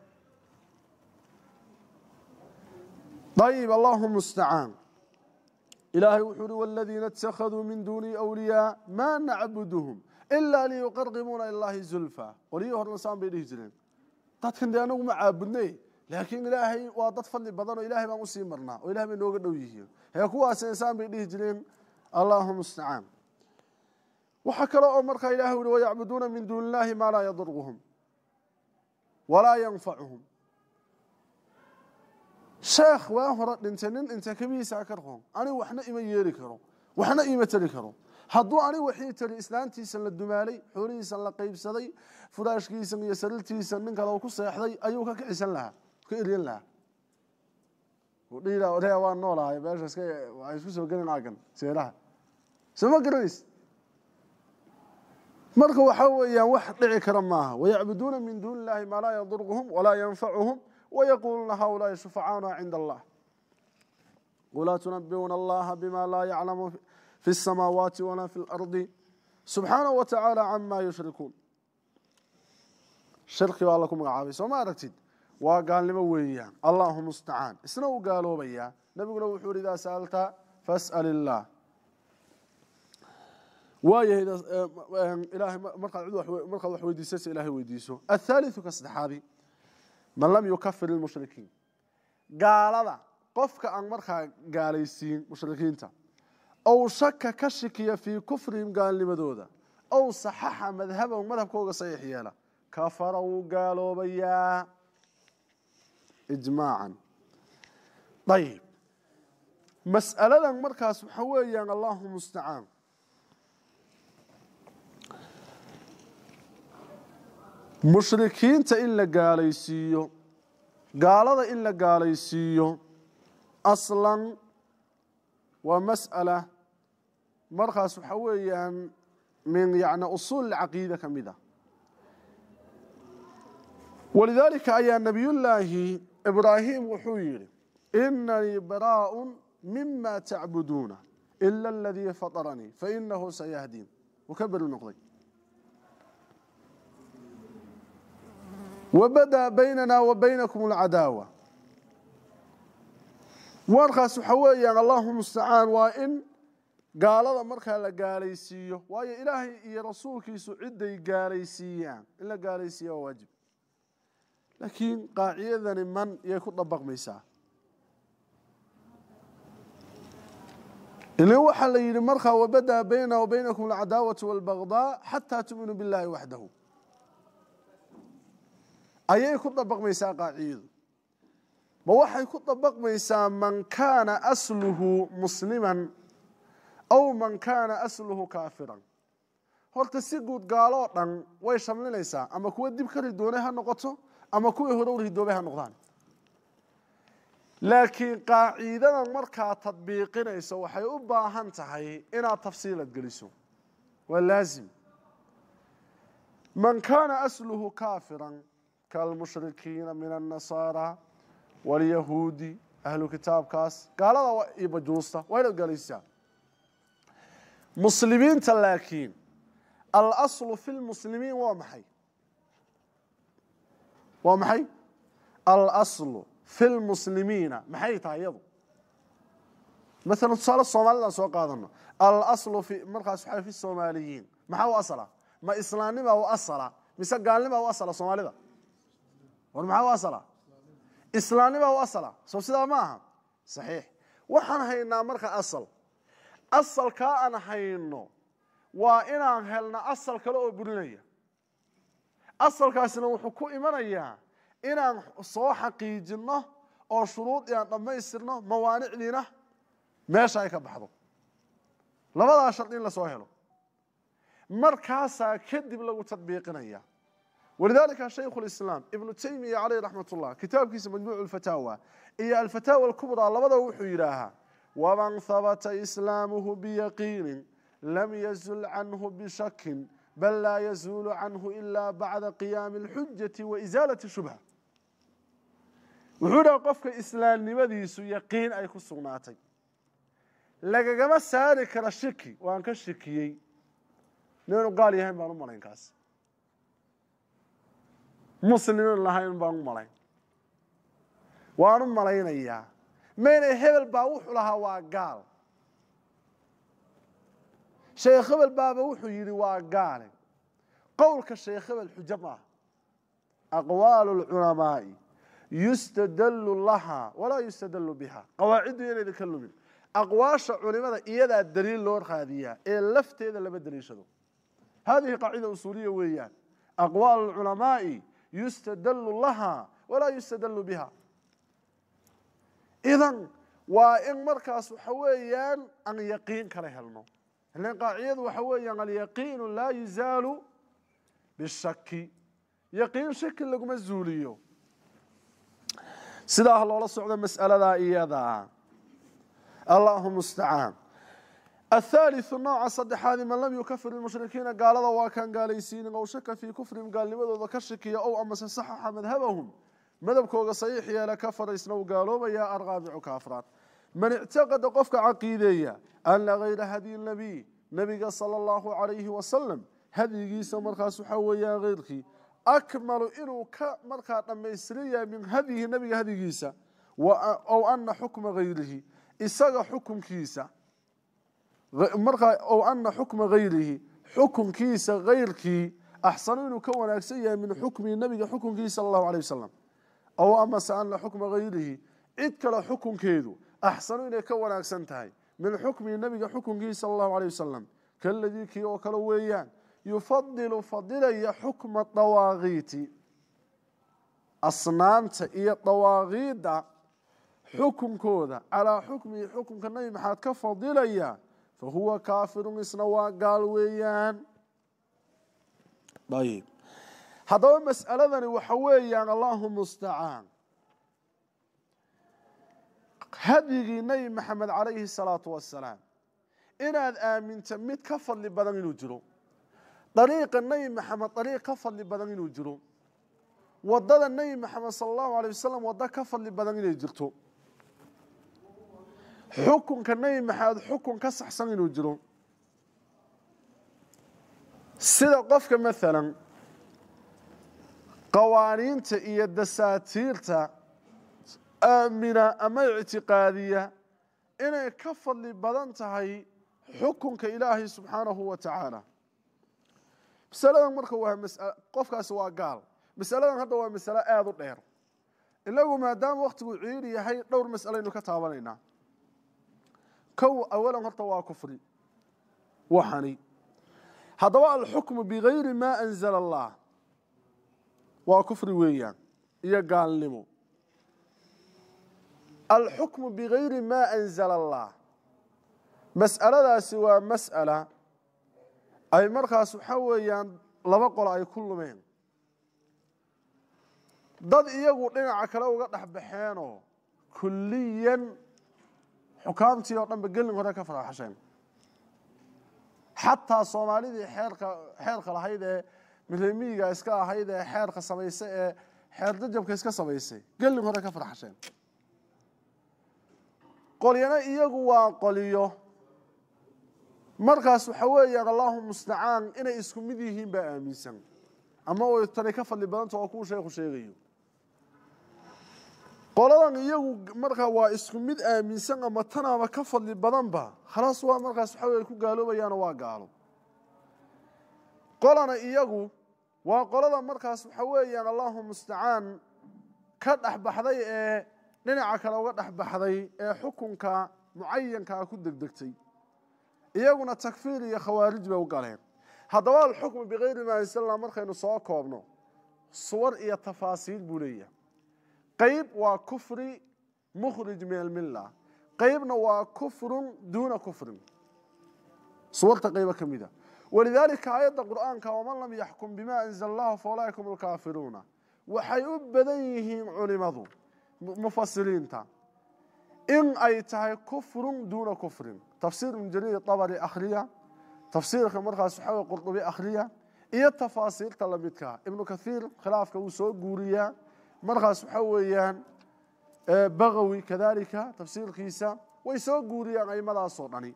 ayib allahu mustacaan ilaahay wuxuu uhi wاladiina اtakhaduu min duuni أwliyaa ma nacbuduhum ila liyuqarqibuuna ilahi zulfa qolyihii horna saan bay dhihi jireen dadkan dee anagu ma caabudne laakiin ilaahay waa dad fadli badan oo ilahay baan usii marnaa oo ilahay bay nooga dhow yihiin hee kuwaas insaan bay dhihi jireen allahu mustacaan waxaa kale oo markaa ilahay uhi wayacbuduuna min duuni illahi maa laa yaduruhum walaa yanfacuhum sheekh waa hore dhintay nin dhintay kabihiisa ka rqoon anigu waxna ima yeeli karo waxna ima tari karo hadduu anigu waxii tari islaantiisan la dumaalay xoolihiisan la qaybsaday furaashkiisan iyo sarirtiisan nin kale ku seexday ayuu ka kicisan lahaa ka eryan lahaa dhihi waa noolahay meesha waa isku soo gelin agan seeraha soo ma garanays marka waxaa weeyaan wax dhici kara maaha wayacbuduuna min duuni illahi maa laa yaduruhum walaa yanfacuhum ويقولون هؤلاء شفعاؤنا عند الله ولا تنبئون الله بما لا يعلم في السماوات ولا في الأرض سبحانه وتعالى عما يشركون شركي waa laku magacaabay soo ma aragtid waa gaalnimo weeyaan allahu mustacaan isna uu gaaloobaya nabiguna wuxuu yidhi idaa sa'alta fas'al illaah waayahay ilaahay markaad cid markaad wax weydiisaysa ilaahay weydiiso athaalithu ka saddexaadi man lam yukafir ilmushrikiin gaalada qofka aan markaa gaalaysiin mushrikiinta ow shaka ka shikiya fii kufrihim gaalnimadooda ow saxaxa madhabahum madhabkooga saxiix yeela kafara wuu gaaloobayaa ijmaacan ayib mas'aladan markaas waxa weeyaan allahu mustacaan mushrikiinta in la gaalaysiiyo gaalada in la gaalaysiiyo aslan waa mas'ala markaas waxa weeyaan min yani usuul caqiida ka mid a walidaalika ayaa nabiyullaahi ibraahim wuxuu yidhi inanii baraaءu mima tacbuduuna ila aladii faطaranii fainahu sayahdiin wuu ka beri noqday wbadaa baynana wa baynakum alcadaawa warkaas waxa weeyaan allahu mustacaan waa in gaalada markaa la gaalaysiiyo waayo ilaahay iyo rasuulkiisu ciday gaalaysiiyaan in la gaalaysiiya waa waajib laakiin qaacidadani man yay ku dabaqmaysaa ilin waxaa la yidhi markaa wabadaa bayna wa baynakum alcadaawatu walbagdaa xataa tu'minuu billahi waxdahu ayay ku dabaqmaysaa qaacidadu ma waxay ku dabaqmaysaa man kaana asluhu musliman aw man kaana asluhu kaafiran horta si guud gaaloo dhan way shamlinaysaa ama kuwa dib ka ridoonay ha noqoto ama kuwii hore u ridoobay ha noqdaan laakiin qaaciidadan markaa tadbiiqinayso waxay u baahan tahay inaad tafsiilad geliso waa laazim man kaana asluhu kaafiran kaalmushrikiina min annasaara waalyahuudi ahlu kitaabkaas gaalada iyo bajuusta waa inaad galaysaa muslimiinta laakiin alaslu fi lmuslimiin waa maxay waa maxay alaslu fi lmuslimiina maxay tahay iyadu maalan tusaale soomaalidaan soo qaadano alaslu fi markaas waxaa fi soomaaliyiin maxaa u asala ma islaamnima u asala mise gaalnima u asala soomaalida war maxaa u asala islaamnima u asala soo sidaa ma aha saxiix waxaan haynaa marka asal asalkaa aan hayno waa inaan helna asal kale oo burinaya asalkaasina wuxuu ku imanayaa inaan soo xaqiijinno oo shuruud aan dhammaystirno mawaanicdiina meesha ay ka baxdo labadaa shardi in lasoo helo markaasaa kadib lagu tadbiiqinaya walidaalika shaykhu lislaam ibnu taymiya caleyh raxmat ullah kitaabkiisa majmuucu lfataawa iyo alfataawa alkubraa labadaba wuxuu yidhaahaa waman habata islaamuhu biyaqiinin lam yazul canhu bishakin bal laa yazuulu canhu ila bacda qiyaami alxujati wa isaalati shubha wuxuu dhaha qofka islaamnimadiisu yaqiin ay ku sugnaatay lagagama saari kara shiki waan ka shikiyey ninu gaal yahayn baan u malayn kaas muslimin lahayn baan u malayn waan u malaynayaa mayna hebel baa wuxuu lahaa waa gaal sheekh hebel baaba wuxuu yidhi waa gaale qowlka sheekh hebel xujo maaha aqwaalu lculamaa'i yustadallu lahaa walaa yustadallu biha qawaaciddu inaydan ka lumin aqwaasha culimada iyadaa daliil loo raadiyaa ee lafteeda lama daliishado hadihi qaacida usuuliya weeyaan aqwaalu lculamaa'i yustadallu lahaa walaa yustadallu biha idan waa in markaas waxa weeyaan aan yaqiin kala helno ilan qaacidadu waxa weeyaan alyaqiinu laa yuzaalu bishaki yaqiin shaki laguma zuuliyo sidaa loola socdo mas'aladaa iyadaa allahu mustacaan athaalitثu nooca saddexaadi man lam yukafir ilmushrikiina gaalada waa kaan gaalaysiinin ow shaka fii kufrihim gaalnimadooda ka shakiya ow amase saxaxa madhabahum madhabkooga saxiix yeela kafara isna u gaaloobaya arqaabicu ka afraad man ictaqada qofka caqiideeya ana gayra hadyi nabiy nabiga sala allahu calayhi wasalam hadyigiisa markaas waxaa weeyaan keyrkii akmalu inuu ka markaa dhammaystiran yahay min hadyihi nabiga hadyigiisa ow ana xukma gayrihi isaga xukunkiisa markaa ow ana xukma gayrihi xukunkiisa gayrkii axsanu inuu ka wanaagsan yahay min xukmihi nabiga xukunkiisa sala allahu alayh wasalam ow amase ana xukma gayrihi cid kale xukunkeedu axsanu inay ka wanaagsan tahay min xukmihi nabiga xukunkiisa sala allahu alayh wasalam kaladii kii oo kale weeyaan yufadilu fadilaya xukma dawaaqiiti asnaamta iyo dawaaqiidda xukunkooda calaa xukmihi xukunka nabi maxaad ka fadilaya fa huwa kaafirun isna waa gaal weeyaan ayib haddaba mas'aladani waxa weeyaan allahu mustacaan hadyigii nebi maxamed calayhi salaatu wasalaam inaad aaminta mid ka fadli badan inuu jiro dariiqa nebi maxamed dariiq ka fadli badan inuu jiro wadada nebi maxamed sala allahu alay wasalam waddo ka fadli badan inay jirto xukunka nebi maxamed xukun ka saxsan inuu jiro sida qofka maalan qawaaniinta iyo dasaatiirta aamina ama ictiqaadiya inay ka fadli badan tahay xukunka ilaahay subxaanahu wa tacaala masaladan marka waa masal qofkaasi waa gaal masaladan hadda waa masalo aada u dheer inagu maadaama waktigu ciiri yahay dhowr mas'alaynu ka taabanaynaa kow awalan horta waa kufri waxani haddaba alxukmu bigayri maa anzala allah waa kufri weeyaan iyo gaalnimo alxukmu bigayri maa anzala allah mas'aladaasi waa mas'ala ay markaas waxaa weeyaan laba qolo ay ku lumeen dad iyagu dhinaca kale uga dhex baxeenoo kulliyan xukaamtii oo dhanba gelin hore ka faraxasheen xataa soomaalidii xeerka xeerka lahayd ee milemiyiga iska ahayd ee xeerka samaysay ee xeer jajabka iska samaysay gelin hore ka faraxasheen qolyana iyagu waa qoliyo markaas waxa weeyaan allahu mustacaan inay isku mid yihiin baa aaminsan ama oy tani ka fadli badanta oo kuu sheekhu sheegayo qoladan iyagu markaa waa isku mid aaminsan ama tanaaba ka fadli badanba khalaas waa markaas waxa wey ku gaaloobayaano waa gaalo qolana iyagu waa qolada markaas waxa weeyaan allahu mustacaan ka dhexbaxday ee dhinaca kale uga dhexbaxday ee xukunka mucayankaa ku degdegtay iyaguna takfiir iyo khawaarij bay u galeen haddaba alxukmu bikayri maa ansalna markaynu soo koobno suwar iyo tafaasiil buu leeyahay qayb waa kufri mukhrij min almilla qaybna waa kufrun duuna kufrin suwarta qaybo ka mida walidaalika aayadda qur'aanka waman lam yaxkum bima anzala allahu faulaaika hum alkaafiruuna waxay u badan yihiin culimadu mufasiriinta in ay tahay kufrun duuna kufrin tafsiir ibn jariir abari akhriya tafsiirka markaas waxaa wey qurdubi akhriya iyo tafaasiirta lamidka ibnu kathiir khilaafka wuu soo guuriyaa markaas waxaa weeyaan bagawi kadalika tafsiirkiisa way soo guuriyaan aimadaasoo dhani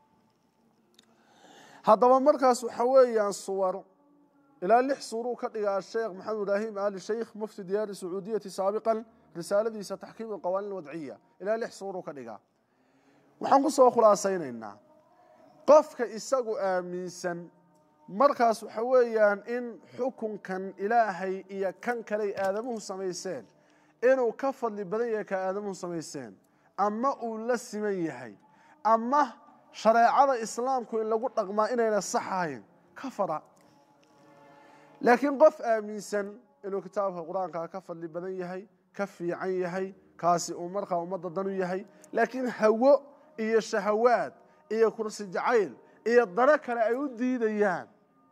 haddaba markaas waxa weeyaan suwar ilaa lix suuruu ka dhigaa sheekh maxamed ibraahim ali sheikh mufti diyaari sacuudiyati saabiqan risaaladiisa taxkiim alqawaaniin alwadciya ilaa lix suuruu ka dhigaa waxaan ku soo khulaasaynaynaa qofka isagu aaminsan markaas waxa weeyaan in xukunkan ilaahay iyo kan kaley aadamuhu samayseen inuu ka fadli badan yahay ka aadamuhu samayseen ama uu la siman yahay ama shareecada islaamku in lagu dhaqmaa inayna sax ahayn ka fara laakiin qof aaminsan inuu kitaabka qur-aanka ka fadli badan yahay ka fiican yahay kaasi uu markaa ummadda danu yahay laakiin hawo iyo shahawaad iyo kursi jacayl iyo dano kale ay u diidayaan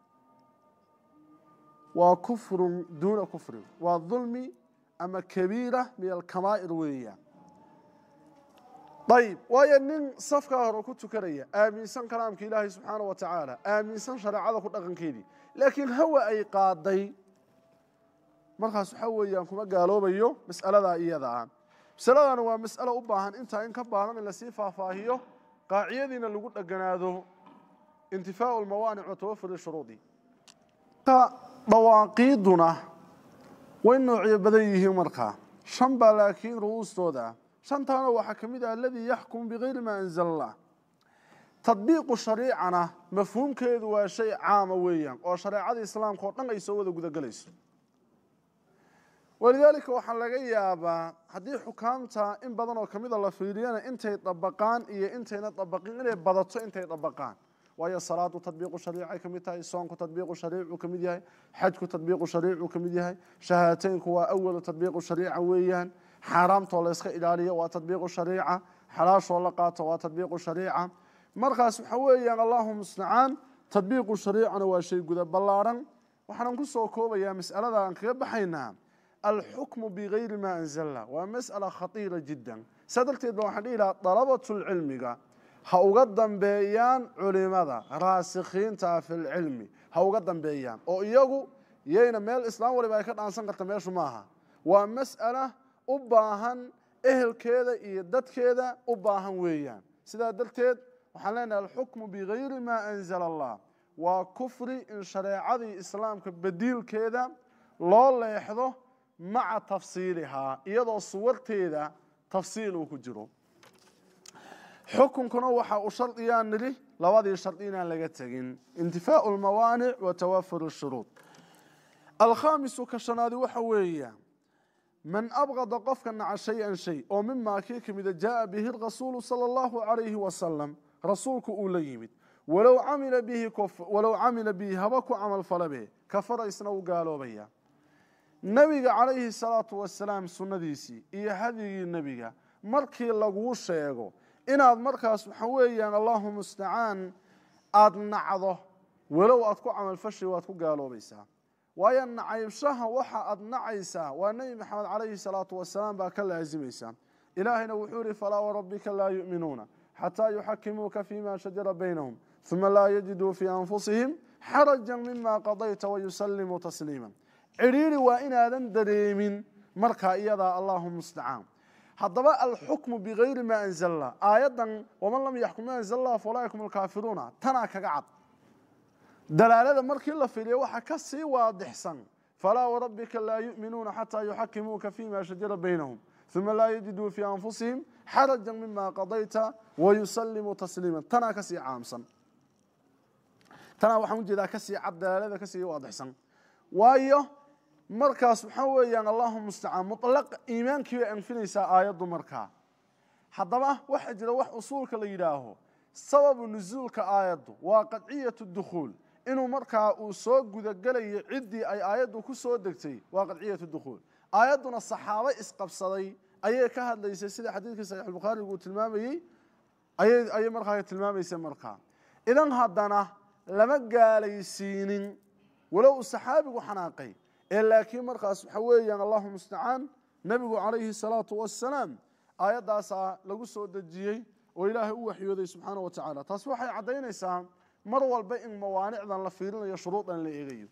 waa kufrun duuna kufrin waa dulmi ama kabiira min alkamaa'ir weeyaan ayib waayo nin safkaa hore ku tukanaya aaminsan kalaamka ilaahay subxaana wa tacaala aaminsan shareecada ku dhaqankeedii laakiin hawa ay qaaday markaas waxaa weeyaan kuma gaaloobayo mas'aladaa iyada ah masaladana waa mas'alo u baahan intaa in ka baadan in lasii faahfaahiyo qaacidadiina lagu dheganaado intifaau lmawaanic wa tawafuri shuruudi dhawaaqiiduna way noocyo badan yihiin markaa shan baa laakiin ru'uustooda ah shantaana waxaa ka mid ah aladii yaxkum bigayri maa anzala allah tadbiiqu shariicana mafhuumkeedu waa shay caama weeyaan oo shareecada islaamka oo dhan ay soo wada gudagelayso walidaalika waxaa laga yaabaa haddii xukaamta in badan oo kamida la fiiriyana intay dabaqaan iyo intayna dabaqin inay badato intay dabaqaan waayo salaadu tadbiiqu shariicay ka mid tahay soonku tadbiiqu shariicuu ka mid yahay xajku tadbiiqu shariicuu ka mid yahay shahaataynku waa awalu tadbiiqu shariica weeyaan xaaraamtoo la yska ilaaliyo waa tadbiiqu shariica xalaashoo la qaato waa tadbiiqu shariica markaas waxa weeyaan allahu mustacaan tadbiiqu shariicana waa shay guda ballaaran waxaanan ku soo koobayaa mas'alada aan kaga baxaynaa alxukmu bigayri maa anzalna waa mas'ala khatiira jiddan saa darteed ba waxaan dhihi lahaa dalabatulcilmiga ha uga dambeeyaan culimada raasikhiinta fi lcilmi ha uga dambeeyaan oo iyagu yayna meel islaam waliba ay ka dhaansan karta meeshu maaha waa mas'ala u baahan ehelkeeda iyo dadkeeda u baahan weeyaan sidaa darteed waxaan leenahay alxukmu bigayri maa anzala allah waa kufri in shareecadii islaamka badiilkeeda loo leexdo maca tafsiilihaa iyadoo suwarteeda tafsiil uu ku jiro xukunkuna waxa uu shardiyaan nidhi labadii shardi inaan laga tegin intifaau lmawaanic wa tawafur shuruud alkhaamisu ka shanaadi waxa weeya man abqada qofka naca shay-an shay oo mimaa kii ka mida jaaa bihi rasuulu sala allahu calayhi wasalam rasuulku uu la yimid walow camila bihi walow camila bihi haba ku camal falabe kafara isna u gaaloobaya nebiga calayhi salaatu wasalaam sunnadiisii iyo hadigii nebiga markii laguu sheego inaad markaas waxa weeyaan allahu mustacaan aada nacdo walow aad ku camalfashay waad ku gaaloobaysaa waayo nacaybshaha waxa aad nacaysaa waa nebi maxamed calayhi salaatu wasalaam baa ka laasimaysaa ilaahayna wuxuu yihi falaa warabbika laa yu'minuuna xataa yuxakimuuka fima shajara baynahum uma laa yajiduu fii anfusihim xarajan mima qadayta wayusallimuu tasliima cidhiiri waa inaadan dareemin markaa iyadaa allahu mustacaan haddaba alxukmu bigayri maa anzalla aayaddan waman lam yaxkum ma anzal allah faulaa'ikum alkaafiruuna tanaa kaga cad dalaalada markii la fiiriyo waxa ka sii waadixsan falaa warabbika laa yu'minuuna xataa yuxakimuuka fima shajara baynahum uma laa yajiduu fii anfusihim xarajan mima qadayta wayusallimuu tasliima tanaa kasii caamsan tanaa waxaan ujeedaa kasii cad dalaalada kasii waadixsan waayo markaas waxaa weeyaan allahu mustacaan muطlaq iimaankii bay anfinaysaa aayaddu markaa haddaba waxaa jira wax usuulka la yidhaaho sababu nusuulka aayaddu waa qadciyatu dukhuul inuu markaa uu soo gudagelayo ciddii ay aayaddu ku soo degtay waa qadciyatu dukhuul aayadduna saxaabo isqabsaday ayay ka hadlaysay sida xadiidkii saxiixulbukhaarigu uu tilmaamayey ayay ayay markaa tilmaamaysay markaa idan haddana lama gaalaysiinin walow uu saxaabigu xanaaqay ee laakiin markaas waxa weeyaan allahu mustacaan nebigu calayhi salaatu wassalaam aayaddaasaa lagu soo dejiyey oo ilaahay u waxyooday subxaana wa tacaala taas waxay caddaynaysaa mar walba in mawaanicdan la fiirinayo shuruudan la eegayo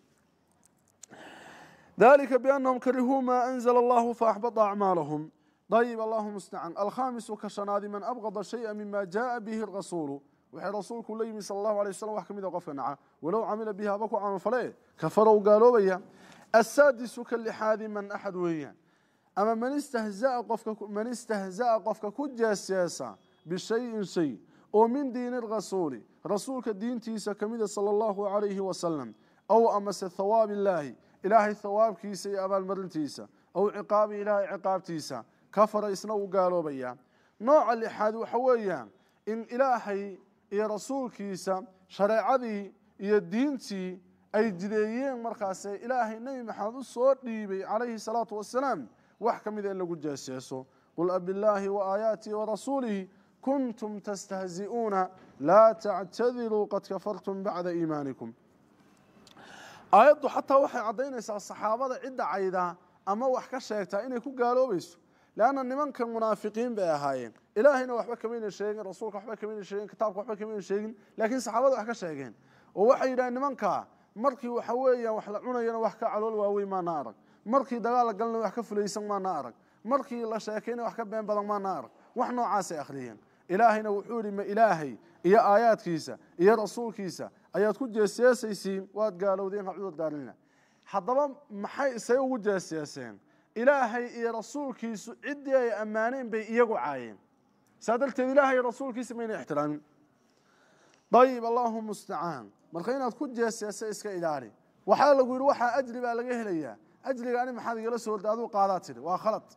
dalika biannahum karihuu maa anzala allahu faaxbata acmaalahum dayib allahu mustacaan alkhaamisu ka shanaadi man abqada shaya mima jaaa bihi rasuulu waxay rasuulku la yimi sala allahu alay wasalam wax ka mid a qofka naca walow camila bihi haba ku camalfale kafarow gaaloobaya asaadisu ka lixaadi man axad weeyaan ama man istahzaa qofka man istahza'a qofka ku jeesjeesa bishayin shay oo min diini rasuuli rasuulka diintiisa ka mida sala allahu calayhi wasalam aw amase thawaabi illaahi ilaahay thawaabkiisa iyo abaalmarintiisa aw ciqaabi ilaahay ciqaabtiisa kafara isna uu gaaloobaya nooca lixaad waxa weeyaan in ilaahay iyo rasuulkiisa shareecadii iyo diintii ay jideeyeen markaase ilaahay nebi maxamed u soo dhiibay calayhi salaatu wasalaam wax ka mida in lagu jeeseeso qul abillaahi wa aayaatii wa rasuulihi kuntum tastahzi'uuna laa tactadiruu qad kafartum bacda iimaanikum aayaddu xataa waxay caddaynaysaa saxaabada cidda caydaa ama wax ka sheegtaa inay ku gaaloobayso leanna nimankan munaafiqiin bay ahaayeen ilaahayna waxba kamayna sheegin rasuulka waxba kamayna sheegin kitaabka waxba kamayna sheegin laakiin saxaabada wax ka sheegeen oo waxay yidhahen nimankaa markii waxa weeyaan wax la cunayana wax ka calool waaweyn maana arag markii dagaal la galna wax ka fulaysan maana arag markii la sheekayna wax ka been badan maana arag wax noocaasay akhriyeen ilaahayna wuxuu yidhi ma ilaahay iyo aayaadkiisa iyo rasuulkiisa ayaad ku jeeseesaysiin waad gaalowdeen hacudood gaalina haddaba maxay isay ugu jeeseeseen ilaahay iyo rasuulkiisu ciddii ay ammaaneen bay iyagu caayeen saa darteed ilaahay iyo rasuulkiisa mayna ixtiraamin dayib allahu mustacaan marka inaad ku jeeseesa iska ilaali waxaa lagu yidhi waxaa ajri baa laga helayaa ajriga ani maxaad igala soo horda aduu qaadaa tidhi waa khalad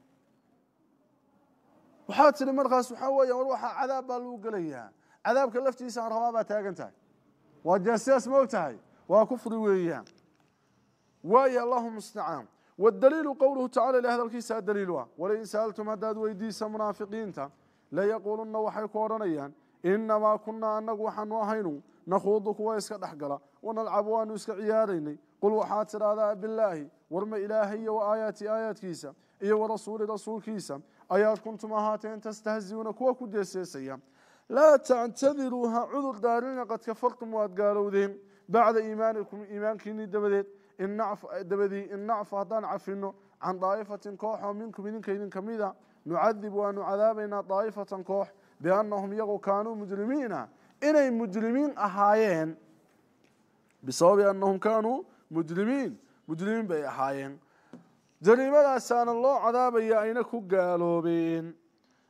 waxaad tidhi markaas waxaa weeya war waxaa cadaab baa lagu gelayaa cadaabka laftiisa aan rabaa baa taagan tahay waa jeesees ma og tahay waa kufri weeyaan waayo allahu mustacaan wاdaliilu qowluhu tacala ilah hadalkiisaa daliilu ah walain sa'altum haddaad weydiisa munaafiqiinta layaquulunna waxay ku odhanayaan inamaa kunaa anagu waxaanu ahaynu nakhuudu kuwa iska dhex gala wanalcabu waanu iska ciyaaraynay qul waxaad tidhaahdaa bilaahi warma ilaahay iyo wa aayaati aayaadkiisa iyo warasuuli rasuulkiisa ayaad kuntum ahaateen tastahziuuna kuwa ku jeeseesaya laa tactadiruu ha cudur daarina qad kafartum waad gaalowdeen bacda iimaanikum iimaankiinii dabadeed dabadii in nacfu haddaan cafino can daa'ifatin koox oo minkum idinka idin ka mida nucadib waanu cadaabaynaa daa'ifatan koox biannahum iyagu kaanuu mujrimiina inay mujrimiin ahaayeen bisababi annahum kaanuu mujrimiin mujrimiin bay ahaayeen jariimadaasaana loo cadaabaya ayna ku gaaloobeen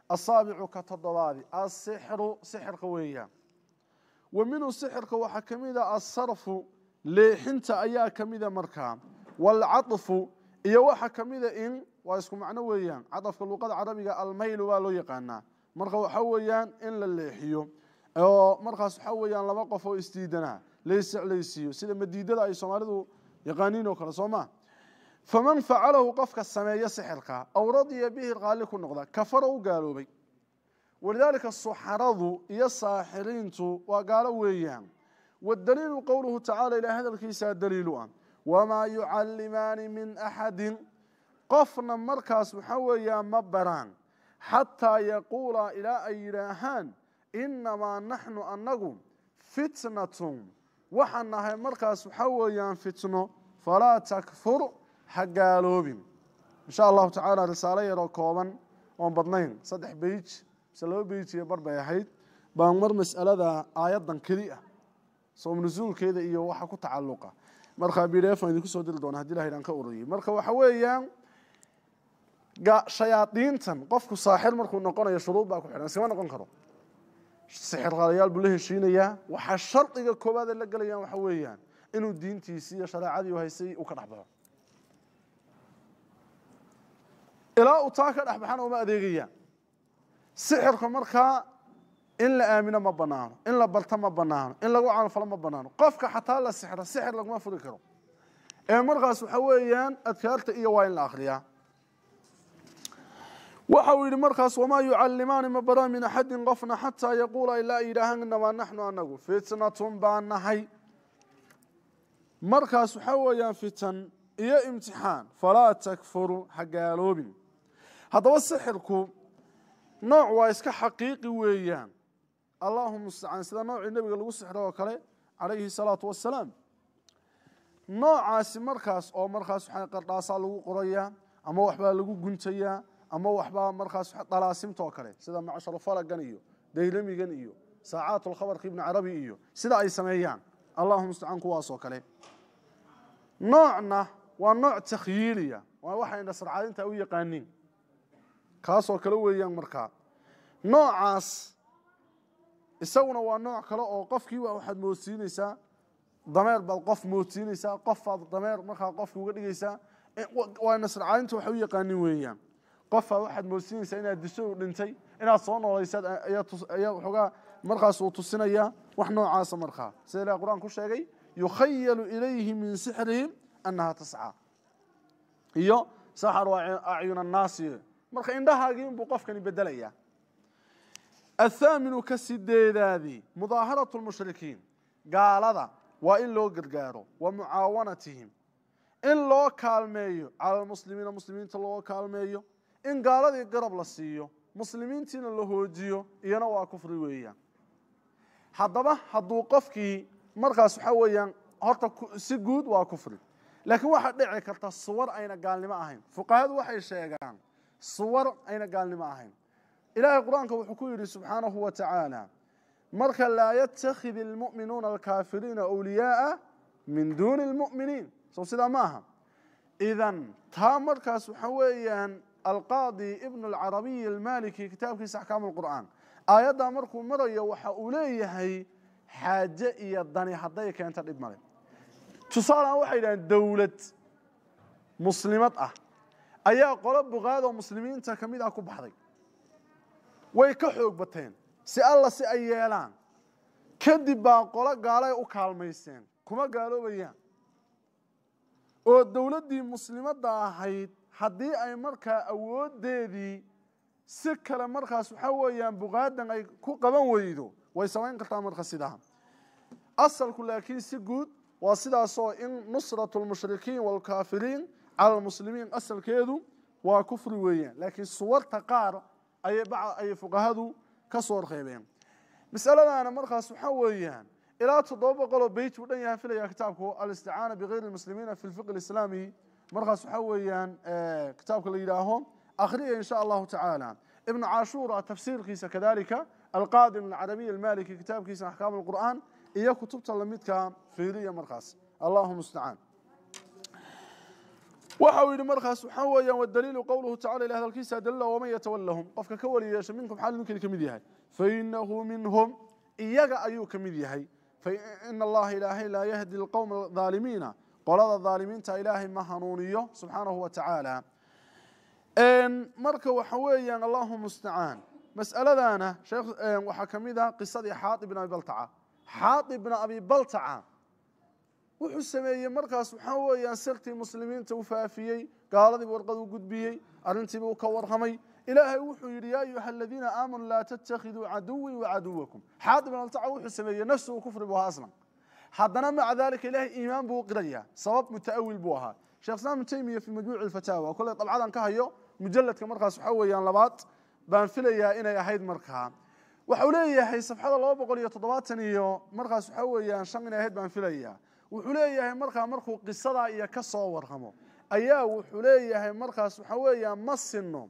asaabicu ka toddobaadi asixru sixirka weeyaan wa minhu sixirka waxaa ka mid a asarfu leexinta ayaa ka mida markaa waalcaطfu iyo waxaa ka mida in waa isku macno weeyaan cadafka luqada carabiga almaylu baa loo yaqaanaa marka waxa weeyaan in la leexiyo oo markaas waxa weeyaan laba qof oo isdiidanaa layseclaysiiyo sida madiidada ay soomaalidu yaqaaniin oo kale soo ma faman facalahu qofka sameeya sixirka aw radiya bihi qaali ku noqda kafara u gaaloobay walidaalika suxaradu iyo saaxiriintu waa gaalo weeyaan wadaliilu qowluhu tacala ilaa hadalkiisaa daliilu ah wamaa yucallimaani min axadin qofna markaas waxa weeyaan ma baraan xataa yaquulaa ilaa ay yidhaahaan inamaa naxnu annagu fitnatun waxaan nahay markaas waxa weeyaan fitno falaa takfur ha gaaloobin insha allahu tacaala risaalo yaroo kooban oon badnayn saddex beyj mise laba beyj iyo bar bay ahayd baan mar mas'alada aayaddan keli ah soom nusuulkeeda iyo waxa ku tacalluqa markaa b d f aan idinku soo diri doona hadii ilahay aan ka ururiyey marka waxa weeyaan shayaadiintan qofku saaxir markuu noqonayo shuruud baa ku xidhan iskama noqon karo sixirqaalayaal buu la heshiinayaa waxaa shardiga koowaad ay la gelayaan waxa weeyaan inuu diintiisii iyo shareecadii haysay uu ka dhex baxo ilaa uu taa ka dhex baxana uma adeegayaan sixirka markaa in la aamino ma banaano in la barto ma banaano in lagu camalfalo ma banaano qofka xataa la sixro sixir laguma furi karo ee markaas waxa weeyaan adkaarta iyo waa in la akriyaa waxa uu yidhi markaas wamaa yucallimaani ma baraan min axadin qofna xataa yaquula ilaa ay yidhaahaan inamaa naxnu anagu fitnatun baan nahay markaas waxaa weeyaan fitan iyo imtixaan falaa takfuru ha gaaloobin haddaba sixirku nooc waa iska xaqiiqi weeyaan allahu mustacaan sida noocii nebiga lagu sixro oo kale calayhi salaatu wassalaam noocaasi markaas oo markaas waxaa qardhaasaa lagu qorayaa ama waxbaa lagu guntayaa ama waxbaa markaas dalaasimta oo kale sida macsharu falagan iyo daylamigan iyo saacaatulkhabarka ibni carabi iyo sida ay sameeyaan allahu mustacaan kuwaas oo kale noocna waa nooc takhyiiliya waa waxay nasrcaadinta u yaqaaniin kaasoo kale weeyaan markaa noocaas isaguna waa nooc kale oo qofkii waxaad moodsiinaysaa dameer baad qof moodsiinaysaa qofaad dameer markaa qofki uga dhigaysaa waa nasrcaadinta waxay u yaqaanin weeyaan qofaa waxaad moodsiinaysaa inaad disho u dhintay inaad soo noolaysaad ayaa waxoogaa markaas uu tusinayaa wax noocaasa markaa sida ilahi qur-aan ku sheegay yukhayalu ilayhi min sixrihim annaha tascaa iyo saxaru acyun annaasi marka indhahaagii inbuu qofkani bedelayaa athaaminu ka sideedaadii mudaaharatu lmushrikiin gaalada waa in loo gargaaro wa mucaawanatihim in loo kaalmeeyo cala lmuslimiina muslimiinta loo kaalmeeyo in gaaladii garab la siiyo muslimiintiina la hoojiyo iyana waa kufri weeyaan haddaba hadduu qofkii markaas waxaa weeyaan horta si guud waa kufri laakiin waxaa dhici karta suwar ayna gaalnimo ahayn fuqahadu waxay sheegaan suwar ayna gaalnimo ahayn ilaahay qur-aanka wuxuu ku yidhi subxaanahu wa tacaala marka laa yattakhid ilmu'minuuna alkaafiriina awliyaaa min duuni lmu'miniin sow sidaa ma aha idan taa markaas waxa weeyaan alqaadi ibnu alcarabiy almaliki kitaabkiisa axkaam alqur'aan aayaddaa markuu marayo waxa uu leeyahay xaaje iyo dani hadday keento dhib male tusaalean waxay yidhahdeen dowlad muslimad ah ayaa qolo buqaadoo muslimiinta ka mid ah ku baxday way ka xoog bateen si alla si ay yeelaan kadib baa qolo gaalay u kaalmayseen kuma gaaloobayaan oo dowladdii muslimadda ahayd haddii ay markaa awooddeedii si kale markaas waxaa weeyaan buqaadan ay ku qaban weydo way samayn kartaa marka sidaa asalku laakiin si guud waa sidaasoo in nusratu lmushrikiin waalkaafiriin cala almuslimiin asalkeedu waa kufri weeyaan laakiin suwarta qaar ayay ayay fuqahadu ka soo reebeen masaladaana markaas waxaa weeyaan ilaa toddoba boqoloo beyt uu dhan yahay filaya kitaabku alisticaana bigayri lmuslimiina fi lfiqi alislaami markaas waxaa weeyaan kitaabka la yidhaaho akhriya in sha allahu tacaala ibnu cashuura tafsiirkiisa kadalika alqaadim alcarabiy almaliki kitaabkiisa axkaam alqur'aan iyo kutubta lamidka fiiriya markaas allahu mustacaan waxa uu yidhi markaas waxaa weeyaan wadaliilu qowluhu tacala ilah hadalkiisa dalila waman yatawallahum qofka ka wali yeesha minkum xaal ninkani ka mid yahay fainahu minhum iyaga ayuu ka mid yahay faina allaha ilaahay laa yahdi alqowma adaalimiina qolada dhaalimiinta ilaahay ma hanuuniyo subxaanahu wa tacaala marka waxa weeyaan allahu mustacaan mas'aladana sheekh waxaa ka mid ah qisadii xaatib bin abi baltaca xaatib bin abi baltaca wuxuu sameeyey markaas waxaa weeyaan sirtii muslimiinta u faafiyey gaaladiibu warqad u gudbiyey arrintiibuu ka warramay ilaahay wuxuu yidhi yaa ayuha aladiina aamanuu laa tattakhiduu caduwii wacaduwakum xaatib bin baltaca wuxuu sameeyey nafsuhu kufri buu ahaa aslan haddana maca dalika ilaahay iimaan buu u qirayaa sabab mutaawil buu ahaa sheekh islaam ibn taymiya fi majmuuci alfataawa kolley dabcadan ka hayo mujalladka markaas waxaa weeyaan labaad baan filayaa inay ahayd markaa waxau leeyahay safxada laba boqol iyo toddobaatan iyo markaas waxaa weeyaan shan inay ahayd baan filayaa wuxuu leeyahay markaa markuu qisadaa iyo ka soo warramo ayaa wuxuu leeyahay markaas waxaa weeyaan ma sino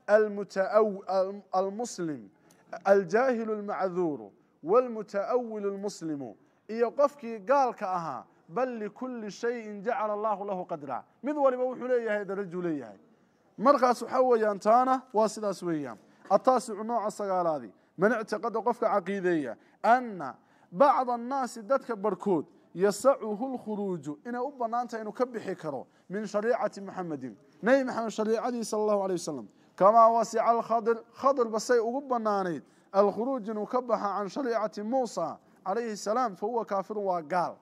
almuslim aljaahilu almacduuru waalmuta'awilu almuslimu iyo qofkii gaalka ahaa bal likulli shayin jacala allahu lahu qadra mid waliba wuxuu leeyahay darajuu leeyahay markaas waxaa weeyaan taana waa sidaas weeyaan ataasicu nooca sagaalaadi man ictiqada qofka caqiideeya anna bacda annaasi dadka barhkood yasacuhu lkhuruuju inay u bannaantahay inuu ka bixi karo min shariicati muxamedin nebi maxamed shariicadii sala allahu alay wasalam kamaa wasica alkhadir khadirba say ugu bannaanayd alkhuruuj inuu ka baxa can shariicati muusa calayhi salaam fa huwa kaafirun waa gaal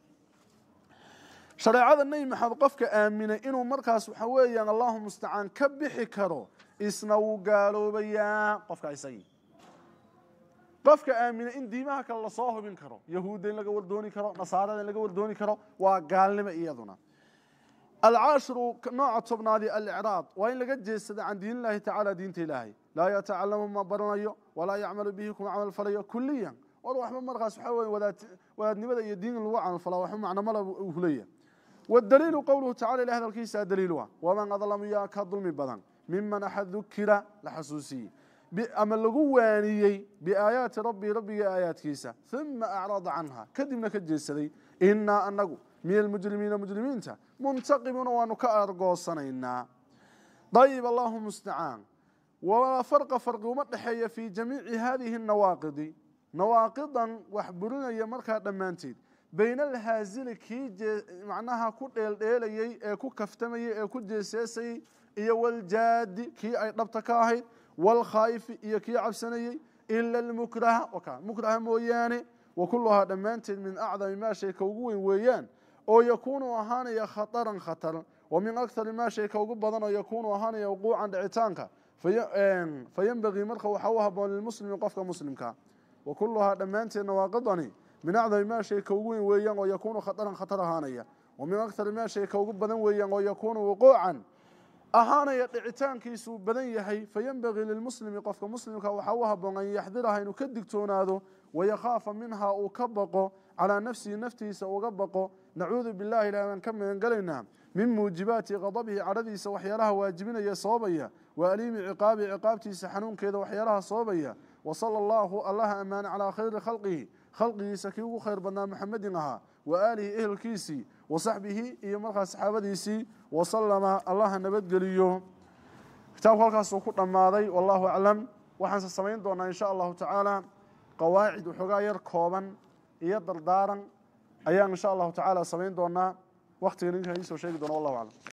shareecada nebi maxamed qofka aaminay inuu markaas waxa weeyaan allahu mustacaan ka bixi karo isna wuu gaaloobayaa qofka isagii qofka aaminay in diimaha kale lasoo hubin karo yahuudda in laga wardooni karo nasaarada in laga wardooni karo waa gaalnimo iyaduna alcaashiru nooca tobnaadi alicraab waa in laga jeedsada can diin illahi tacala diinta ilaahay laa yatacalamu ma baranayo walaa yacmalu bihi kuma camal falayo kuliyan war waxba markaas waxaa weye wadaadnimada iyo diin in lagu camal falaa waxba macno mala uu leeyahay والدليل قوله تعالى إلى هذا الكيس دليلها ومن أظلم ياك ظلم بدن ممن أحد ذكر لحسوسي أما لقوانيي بآيات ربي ربي آيات كيسة ثم أعرض عنها كدمنا كجيسدي إنا أنقو من المجرمين مجرمين منتقمون ونكأر قوصنا طيب الله مستعان ولا فرق فرق ومدحية في جميع هذه النواقض نواقضا وحبرنا يمركها دمانتيد bayna alhaazili kii macnaha ku dheeldheelayey ee ku kaftamayey ee ku jeeseesayey iyo waljaadi kii ay dhabta ka ahayd waalkhaa'ifi iyo kii cabsanayey ila almukraha mukraha mooyaane wa kulluhaa dhammaanteed min acdami maa shay ka ugu weyn weeyaan oo yakuunu ahaanaya khataran khatar wa min akthari maa shay ka ugu badan oo yakuunu ahaanaya wuquucan dhicitaanka fa yenbagii marka waxaa u haboon lilmuslimi qofka muslimka wa kulluhaa dhammaanteed nawaaqidani min acdami maa shay ka ugu weyn weeyaan oo yakuunu khataran khatar ahaanaya wa min akthari maa shay ka ugu badan weeyaan oo yakuunu wuquucan ahaanaya dhicitaankiisuu badan yahay fayenbagii lilmuslimi qofka muslimka waxaa u haboon an yaxdiraha inuu ka digtoonaado wayakhaafa minhaa uu ka baqo calaa nafsihi naftiisa uga baqo nacuudu billahi ilahi baan ka magangelaynaa min muujibaati qadabihi cadhadiisa waxyaalaha waajibinaya sababaya wa aliimi ciqaabihi ciqaabtiisa xanuunkeeda waxyaalaha sababaya wasala allahu allaha ammaane calaa khayri khalqihi khalqigiisa kii ugu khayr badnaa maxamedin ahaa wa aalihi ehelkiisii wa saxbihi iyo markaas saxaabadiisii wasalama allaha nabadgeliyo kitaabku halkaasuu ku dhammaaday wallahu aclam waxaanse samayn doonaa insha allahu tacaala qawaacid waxoogaa yar kooban iyo dardaaran ayaan insha allahu tacaala samayn doonaa waktiga ninka iisoo sheegi doona wallahu aclam